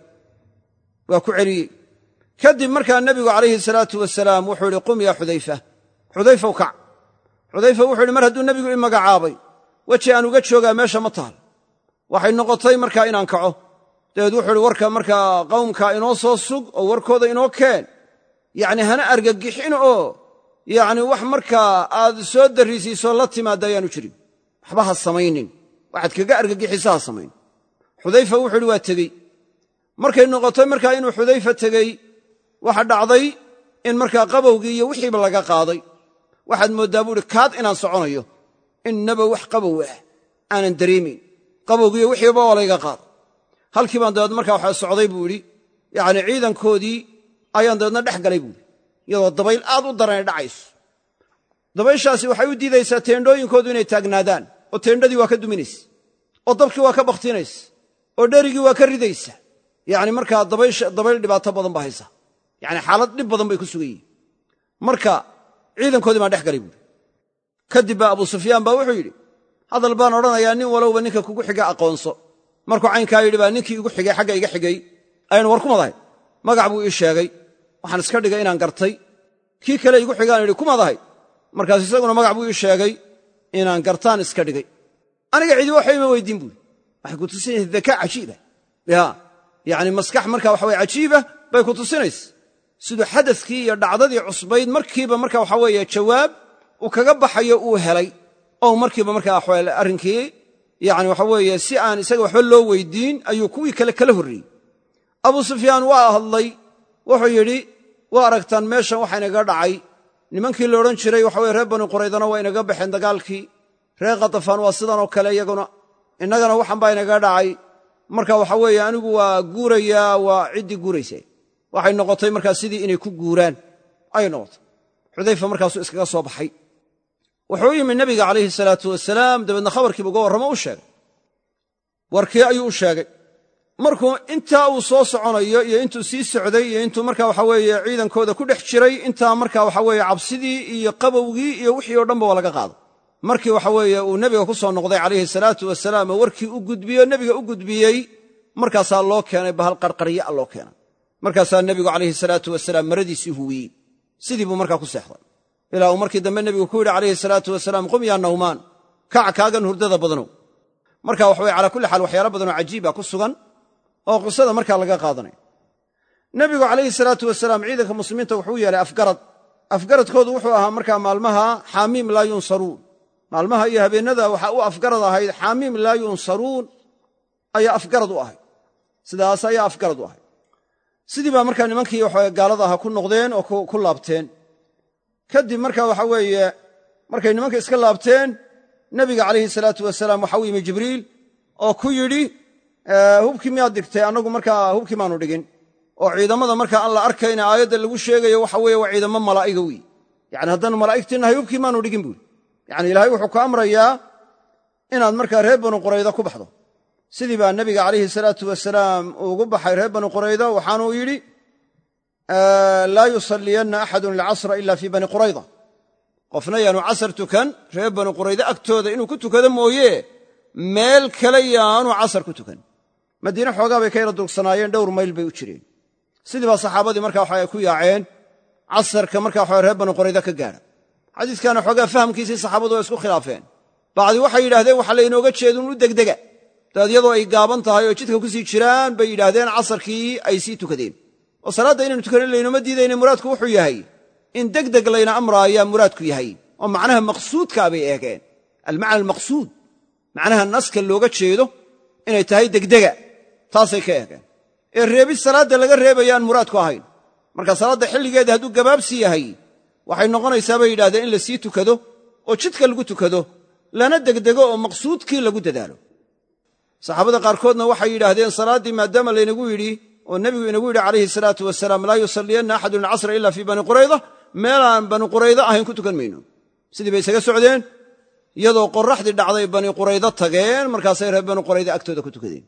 Speaker 1: waa ku celiyey kadib markaa nebigu calayhi salaatu wasalaam wuxuu yidhi qum yaa xudayfa xudayfaw kac xudayfa wuxuu yidhi mar hadduu nebigu i magacaabay weji aan uga joogaa meesha ma taal waxay noqotay markaa inaan kaco dabeed wuxuu ihi warka markaa qawmka inoo soo sug oo warkooda inoo keen yacni hana argagixin oo yacni wax markaa aad soo darrisiisoo la timaadda ayaanu jirin waxba ha samaynin waxaad kaga argagixisa ha samayn xudayfa wuxuu ihi waa tegey markay noqotay markaa inuu xudayfa tegey waxa dhacday in markaa qabowgii iyo wixiiba laga qaaday waxaad mooddaa buu ihi kaad inaan soconayo innaba wax qabow ah aanan dareemayn qabowgiiyo wixiiba waa layga qaaday halkii baan dabeed markaa waxa socday buu idhi yacni ciidankoodii ayaan dabeedna dhex galay buuhi iyadoo dabayl aad u daranay dhacayso dabayshaasi waxay u diidaysaa teendhooyinkoodu inay taagnaadaan oo teendhadii waa ka duminaysa oo dabkii waa ka bakhtinaysa oo dherigii waa ka ridaysa yacni markaa dabayl dhibaato badan baa haysa yacni xaalad dhib badan bay ku sugan yihin marka ciidankoodii baan dhex galay buuhi kadib baa abu sufyaan baa wuxuu yidhi hadal baan odhanayaa nin walowba ninka kugu xiga aqoonso markuu caynkaa yidhi baa ninkii igu xigay xagga iga xigay ayaan war ku madahay magac buu ii sheegay waxaan iska dhigay inaan gartay kii kale igu xigaan idhi ku madahay markaas isaguna magac buu ii sheegay inaan gartaan iska dhigay aniga cidi waxba ima weydiin buui waxay ku tusinaysa dakaa cajiiba ya yacni maskax marka waxa weye cajiiba bay ku tusinaysa siduu xadadkii iyo dhacdadii cusbayd markiiba marka waxa weeye jawaab uu kaga baxayo uu helay oo markiiba markaa arrinkii yani waxa weeye si aan isaga waxba loo weydiin ayuu kuwii kale kala horreeyey abu sufyaan waa hadlay wuxuu yidhi waa aragtaan meeshan waxa inaga dhacay nimankii la odhan jiray waxa weye reer bani quraydana waa inaga baxeen dagaalkii reer khatafaan waa sidanoo kale iyaguna innagana waxan baa inaga dhacay marka waxa weeye anigu waa guurayaa waa ciddii guuraysa waxay noqotay markaa sidii inay ku guuraan ayay noqotay xudayfa markaasuu iskaga soo baxay wuxuu u yimi nebiga calayhi salaatu wasalaam dabeedna khabarkiiba uga warramo u sheegay warkii ayuu u sheegay markuu intaa uu soo soconayo iyo intuu sii socday iyo intuu marka waxa weeye ciidankooda ku dhex jiray intaa marka waxa weeye cabsidii iyo qabowgii iyo wixii oo dhanba waa laga qaaday markii waxa weeye uu nebiga ku soo noqday calayhi salaatu wasalaam oo warkii u gudbiyo nebiga u gudbiyey markaasaa loo keenay bahal qarqarya loo keenay markaasaa nebigu calayhi salaatu wasalaam maradiisii huwiyey sidii buu markaa ku seexday ilaa uu markii dambe nebigu ku yidhi calayhi salaatu wasalaam qum yaa nawmaan kac kaagan hurdada badanow marka waxa weye calaa kulli xaal waxyaala badanoo cajiiba ku sugan oo qisada markaa laga qaadanaya nebigu calayhi salaatu wasalaam ciidanka muslimiinta wuxuu yeelay afgarad afgaradkoodu wuxuu ahaa markaa maalmaha xaamiim laa yunsaruun maalmaha iyo habeennada waxaa u afgarad ahayd xaamiim laa yunsaruun ayaa afgarad u ahayd sidaas ayaa afgarad u ahay sidii baa markaa nimankii waxa gaalada ahaa ku noqdeen oo ku laabteen kadib marka waxa weeye markay nimanka iska laabteen nebiga calayhi salaatu wasalaam waxa u yimi jibriil oo ku yidhi hubkii miyaad dhigtay annagu markaa hubkii maanu dhigin oo ciidamada markaa aan la arkayna aayadda lagu sheegayo waxa weeye waa ciidamo malaa'iga wey yani haddaanu malaa'igtii nahay hubkii maanu dhigin buuri yani ilaahay wuxuu ku amrayaa inaad markaa reer banu qurayda ku baxdo sidii baa nebiga calayhi salaatu wasalaam ugu baxay reer banu qurayda waxaanuu yidhi laa yusalliyanna axadun alcasra ila fii bani qurayda qofna yaanu casar tukan reer banu qurayda agtooda inuu ku tukado mooye meel kale yaanu casar ku tukan madiine xoogaa bay ka yara dugsanaayeen dhowr mayl bay u jireen sidii baa saxaabadii marka waxa ku yaaceen casarka marka waxa reer banu qurayda ka gaadha xadiiskana xoogaa fahamkiisii saxaabadu waa isku khilaafeen bacdi waxay yidhahdeen waxa laynooga jeedun u degdega daad iyadoo ay gaaban tahay oo jidka ku sii jiraan bay yidhaahdeen casarkii ay sii tukadeen oo salaadda inaynu tukanin laynoma diidayne muraadku wuxuu yahay in degdeg layna amraayaa muraadku yahay oo macnaha maqsuudkaa bay eegeen almacna almaqsuud macnaha naska looga jeedo inay tahay degdega taasay ka eegeen ee reebid salaadda laga reebayaan muraadku ahayn marka salaadda xilligeeda hadduu gabaabsi yahay waxay noqonaysaa bay yidhahdeen in la sii tukado oo jidka lagu tukado lana degdego oo maqsuudkii lagu dadaalo saxaabada qaarkoodna waxay yidhaahdeen salaaddii maadaama laynagu yidhi oo nebigu inagu yidhi calayhi salaatu wasalaam laa yusalliyanna axadun alcasra ila fii bani qurayda meelaan bani qurayda ahayn ku tukan mayno sidii bay isaga socdeen iyadoo qorraxdii dhacday bani quraydo tageen markaasay reer bani qurayda agtooda ku tukadeen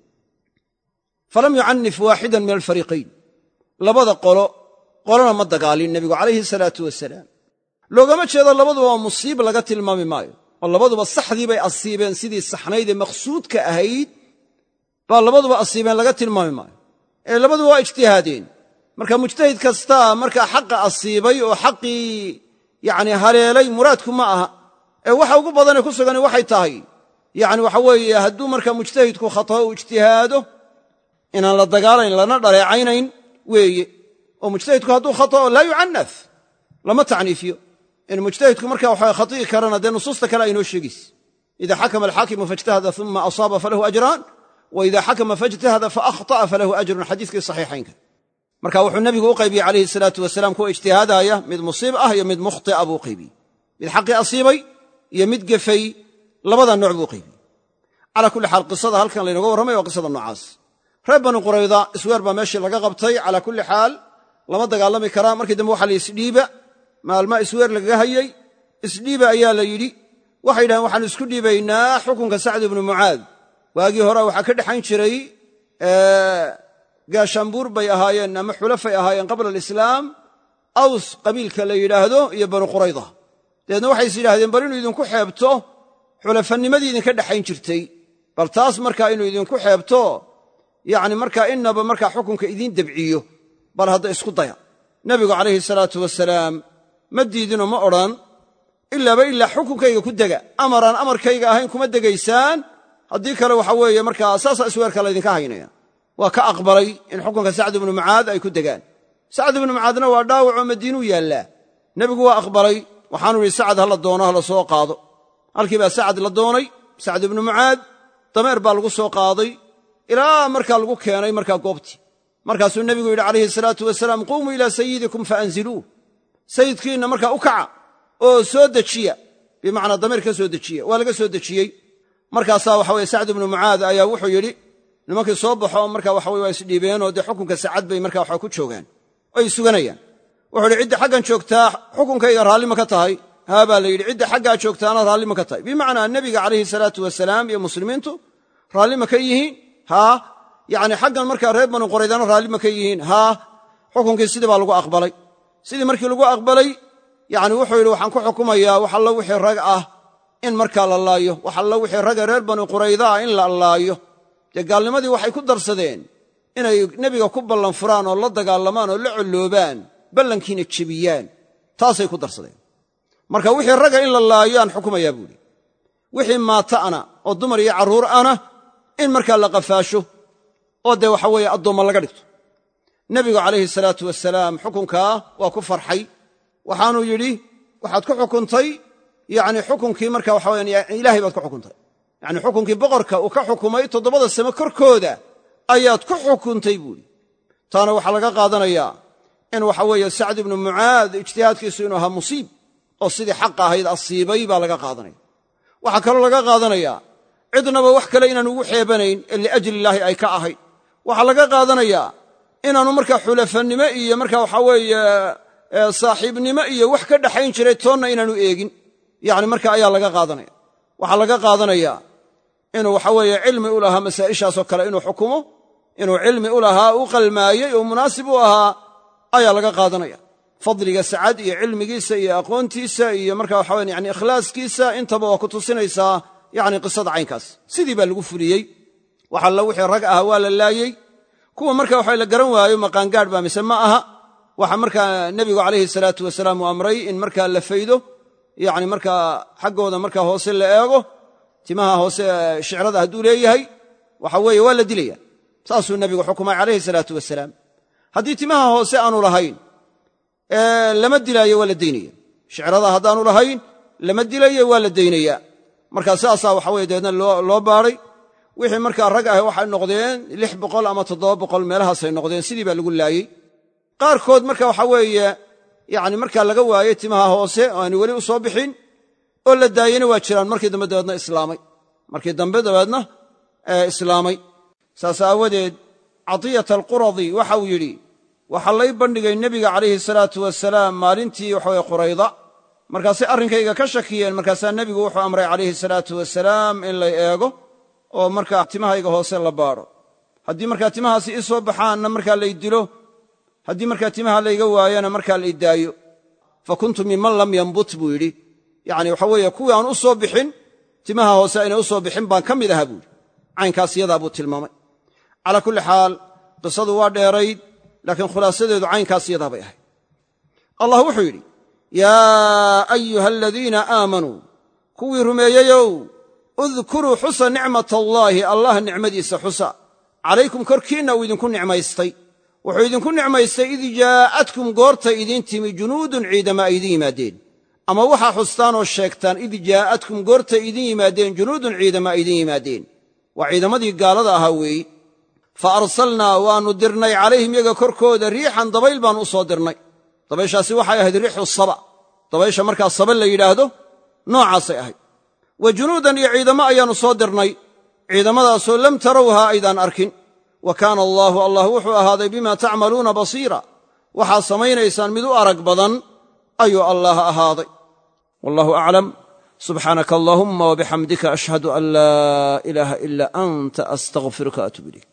Speaker 1: falam yucanif waaxidan min alfariiqayn labada qolo qolona ma dagaalin nebigu calayhi salaatu wasalaam loogama jeedo labaduba waa musiib laga tilmaami maayo oo labaduba saxdii bay asiibeen sidii saxnaydee maqsuudka ahayd baa labaduba asiibeen laga tilmaami maayo ee labaduba waa ijtihaadeen marka mujtahid kastaa markaa xaqa asiibay oo xaqii yacni haleelay muraadku ma aha ee waxa ugu badanee ku sugani waxay tahay yacni waxa weeye hadduu markaa mujtahidku khatao uu ijtihaado inaan la dagaalayn lana dhaleecaynayn weeye oo mujtahidku hadduu khatao laa yucanaf lama tacniifiyo in mujtahidku marka waxa khati'i karana dee nusuusta kale aynoo sheegayse ida xakama alxaakimu faijtahada uma asaaba falahu ajraan wa ida xakama faijtahada faahطa'a falahu ajrun xadiiskii saxiixaynka marka wuxuu nebigu u qaybiyey calayhi salaatu wasalaam kuwa ijtihaadaaya mid musiib ah iyo mid mukhtia buu qaybiyey mid xaqii asiibay iyo mid gefay labada nooc buu qaybiyey calaa kulli xaal qisada halkan laynoga warramay waa qisada noocaas reer bani qurayda isweer baa meeshii laga qabtay calaa kulli xaal lama dagaalami karaa markii dambe waxa la isdhiiba maalmaa isweer lagaga hayey isdhiiba ayaa la yidhi waxay yidhahdeen waxaan isku dhiibaynaa xukunka sacd ibnu mucaad waagii hore waxaa ka dhexayn jiray gaashaanbuur bay ahaayeen ama xulafay ahaayeen qabla alislaam aws qabiilka la yidhaahdo iyo banu qurayda dabeedna waxay is yidhahdeen bal inuu idinku xeebto xulafanimadii idinka dhexayn jirtay bal taas markaa inuu idinku xeebto yacni markaa innaba markaa xukunka idiin debciyo bal hadda isku daya nebigu calayhi salaatu wasalaam ma diidinoo ma odhan ilaaba ilaa xukunkayga ku dega amaraan amarkayga ahayn kuma degaysaan haddii kale waxa weeye markaa saasaa isweerka laydinka haynaya waa ka aqbalay in xukunka sacd ibnu mucaad ay ku degaan sacd ibnu mucaadna waa dhaawacoo madiinuu yaallaa nebigu waa aqbalay waxaanu idhi sacad ha la doono ha la soo qaado halkii baa sacad la doonay sacd ibnu mucaad dameer baa lagu soo qaaday ilaa markaa lagu keenay markaa goobtii markaasuu nebigu yidhi calayhi salaatu wasalaam quumuu ilaa sayidikum faanziluuh sayidkiinna markaa u kaca oo soo dejiya bimacnaa dameer ka soo dejiya waa laga soo dejiyey markaasaa waxa weye sacd ibnu mucaad ayaa wuxuu yidhi nimankii soo baxo marka waxa weye waa isdhiibeenoo dee xukunka sacad bay marka waxa ku joogaan oo ay suganayaan wuxuu yidhi cidda xaggan joogtaa xukunkayga raalli ma ka tahay haa baa la yidhi cidda xaggaa joogtaana raalli ma ka tahay bimacnaa nebiga calayhi salaatu wasalaam iyo muslimiintu raalli ma ka yihiin haa yacni xaggan markaa reer banu qoraydana raalli ma ka yihiin haa xukunkii sidii baa lagu aqbalay sidii markii lagu aqbalay yacni wuxuu yidhi waxaan ku xukumayaa wax allo wixii rag ah in markaa la laayo wax allo wixii ragga reer banu qurayda ah in la laayo dee gaalnimadii waxay ku darsadeen inay nebiga ku ballan furaan oo la dagaalamaan oo la colloobaan ballankiina jebiyaan taasay ku darsadeen marka wixii ragga in la laayo aan xukumayaa buuhi wixii maata ana oo dumar iyo carruur ana in markaa la qafaasho oo dee waxa weeye addoomma laga dhigto nebigu calayhi salaatu wasalaam xukunkaa waa ku farxay waxaanuu yidhi waxaad ku xukuntay yacni xukunkii marka waxa weyaan ilaahay baad ku xukuntay yacni xukunkii boqorka uu ka xukumay toddobada same korkooda ayaad ku xukuntay buuhi taana waxaa laga qaadanayaa in waxa weeye sacd ibnu mucaad ijtihaadkiisu inuu ahaa musiib oo sidii xaqa ahayd asiibay baa laga qaadanaya waxaa kaloo laga qaadanayaa cidnaba wax kale inaanu ugu xeebanayn ee liajli illaahi ay ka ahayd waxaa laga qaadanayaa inaanu markaa xulafannimo iyo markaa waxaa weeye saaxiibnimo iyo wax ka dhaxayn jiray toonna inaanu eegin yacni marka ayaa laga qaadanaya waxaa laga qaadanayaa inuu waxa weeye cilmi u lahaa masaa'ishaasoo kale inuu xukumo inuu cilmi u lahaa u qalmaayey oo munaasib u ahaa ayaa laga qaadanaya fadliga sacad iyo cilmigiisa iyo aqoontiisa iyo marka waxaweyan yani ikhlaaskiisa intaba waa ku tusinaysaa yacni qisada caynkaas sidii baa lagu fuliyey wax alla wixii rag ah waa la laayey kuwa marka waxa la garan waayo maqaangaadh baa mise ma aha waxa markaa nebigu calayhi salaatu wasalaam uu amray in markaa la faydo yacni markaa xaggooda markaa hoose la eego timaha hoose shicrada hadduu leeyahay waxa weeye waa la dilaya saasuu nebigu xukumay calayhi salaatu wasalaam haddii timaha hoose aanu lahayn lama dilaayo waa la daynaya shicrada haddaanu lahayn lama dilayo waa la daynaya marka saasaa waxa weye dabeedna loo baadhay wixii markaa rag ah waxay noqdeen lix boqol ama toddoba boqol meelahaasay noqdeen sidii baa lagu laayey qaarkood marka waxa weeye yani markaa laga waayey timaha hoose oo aanu weli u soo bixin oo la daayeyna waa jiraan markii dambe dabeedna islaamay markii dambe dabeedna islaamay saas aawadeed cadiyata alquradi waxa uu yidhi waxaa lay bandhigay nebiga calayhi salaatu wasalaam maalintii waxaweye qurayda markaasay arrinkayga ka shakiyeen markaasaa nebigu wuxuu amray calayhi salaatu wasalaam in lay eego oo markaa timahayga hoose la baadho haddii markaa timahaasi ii soo baxaanna markaa lay dilo haddii markaa timaha layga waayana markaa lay daayo fa kuntu minman lam yambut buu yidhi yacni waxa weeye kuwii aan u soo bixin timaha hoose aynay u soo bixin baan ka mid ahaa buuhi caynkaas yadaa buu tilmaamay calaa kulli xaal qisadu waa dheerayd laakiin khulaasadeedu caynkaas yadaa bay ahayd allah wuxuu yidhi yaa ayuha aladiina aamanuu kuwii rumeeyeyow udkuruu xusa nicmat allaahi allah nicmadiisa xusa calaykum korkiinna uu idinku nicmaystay wuxuu idinku nicmaystay id jaa'atkum goortay idiin timi junuudun ciidama ay idin yimaadeen ama waxaa xustaan oo sheegtaan id jaa'atkum goortay idin yimaadeen junuudun ciidama ay idin yimaadeen waa ciidamadii gaalada ahaa weeyi fa arsalnaa waannu dirnay calayhim yaga korkooda riixan dabayl baannu u soo dirnay dabayshaasi waxay ahayd riixu saba dabaysha markaa saba la yidhaahdo noocaasay ahayd wa junuudan iyo ciidamo ayaannu soo dirnay ciidamadaasoo lam tarawhaa aydaan arkin wa kaana allaahu allah wuxuu ahaaday bima tacmaluuna basiira waxaad samaynaysaan mid u arag badan ayuu allaah ahaaday wallahu aclam subxaanaka allahuma wabixamdika ashhadu an laa ilaaha ila anta astaqfiruka atub ilayk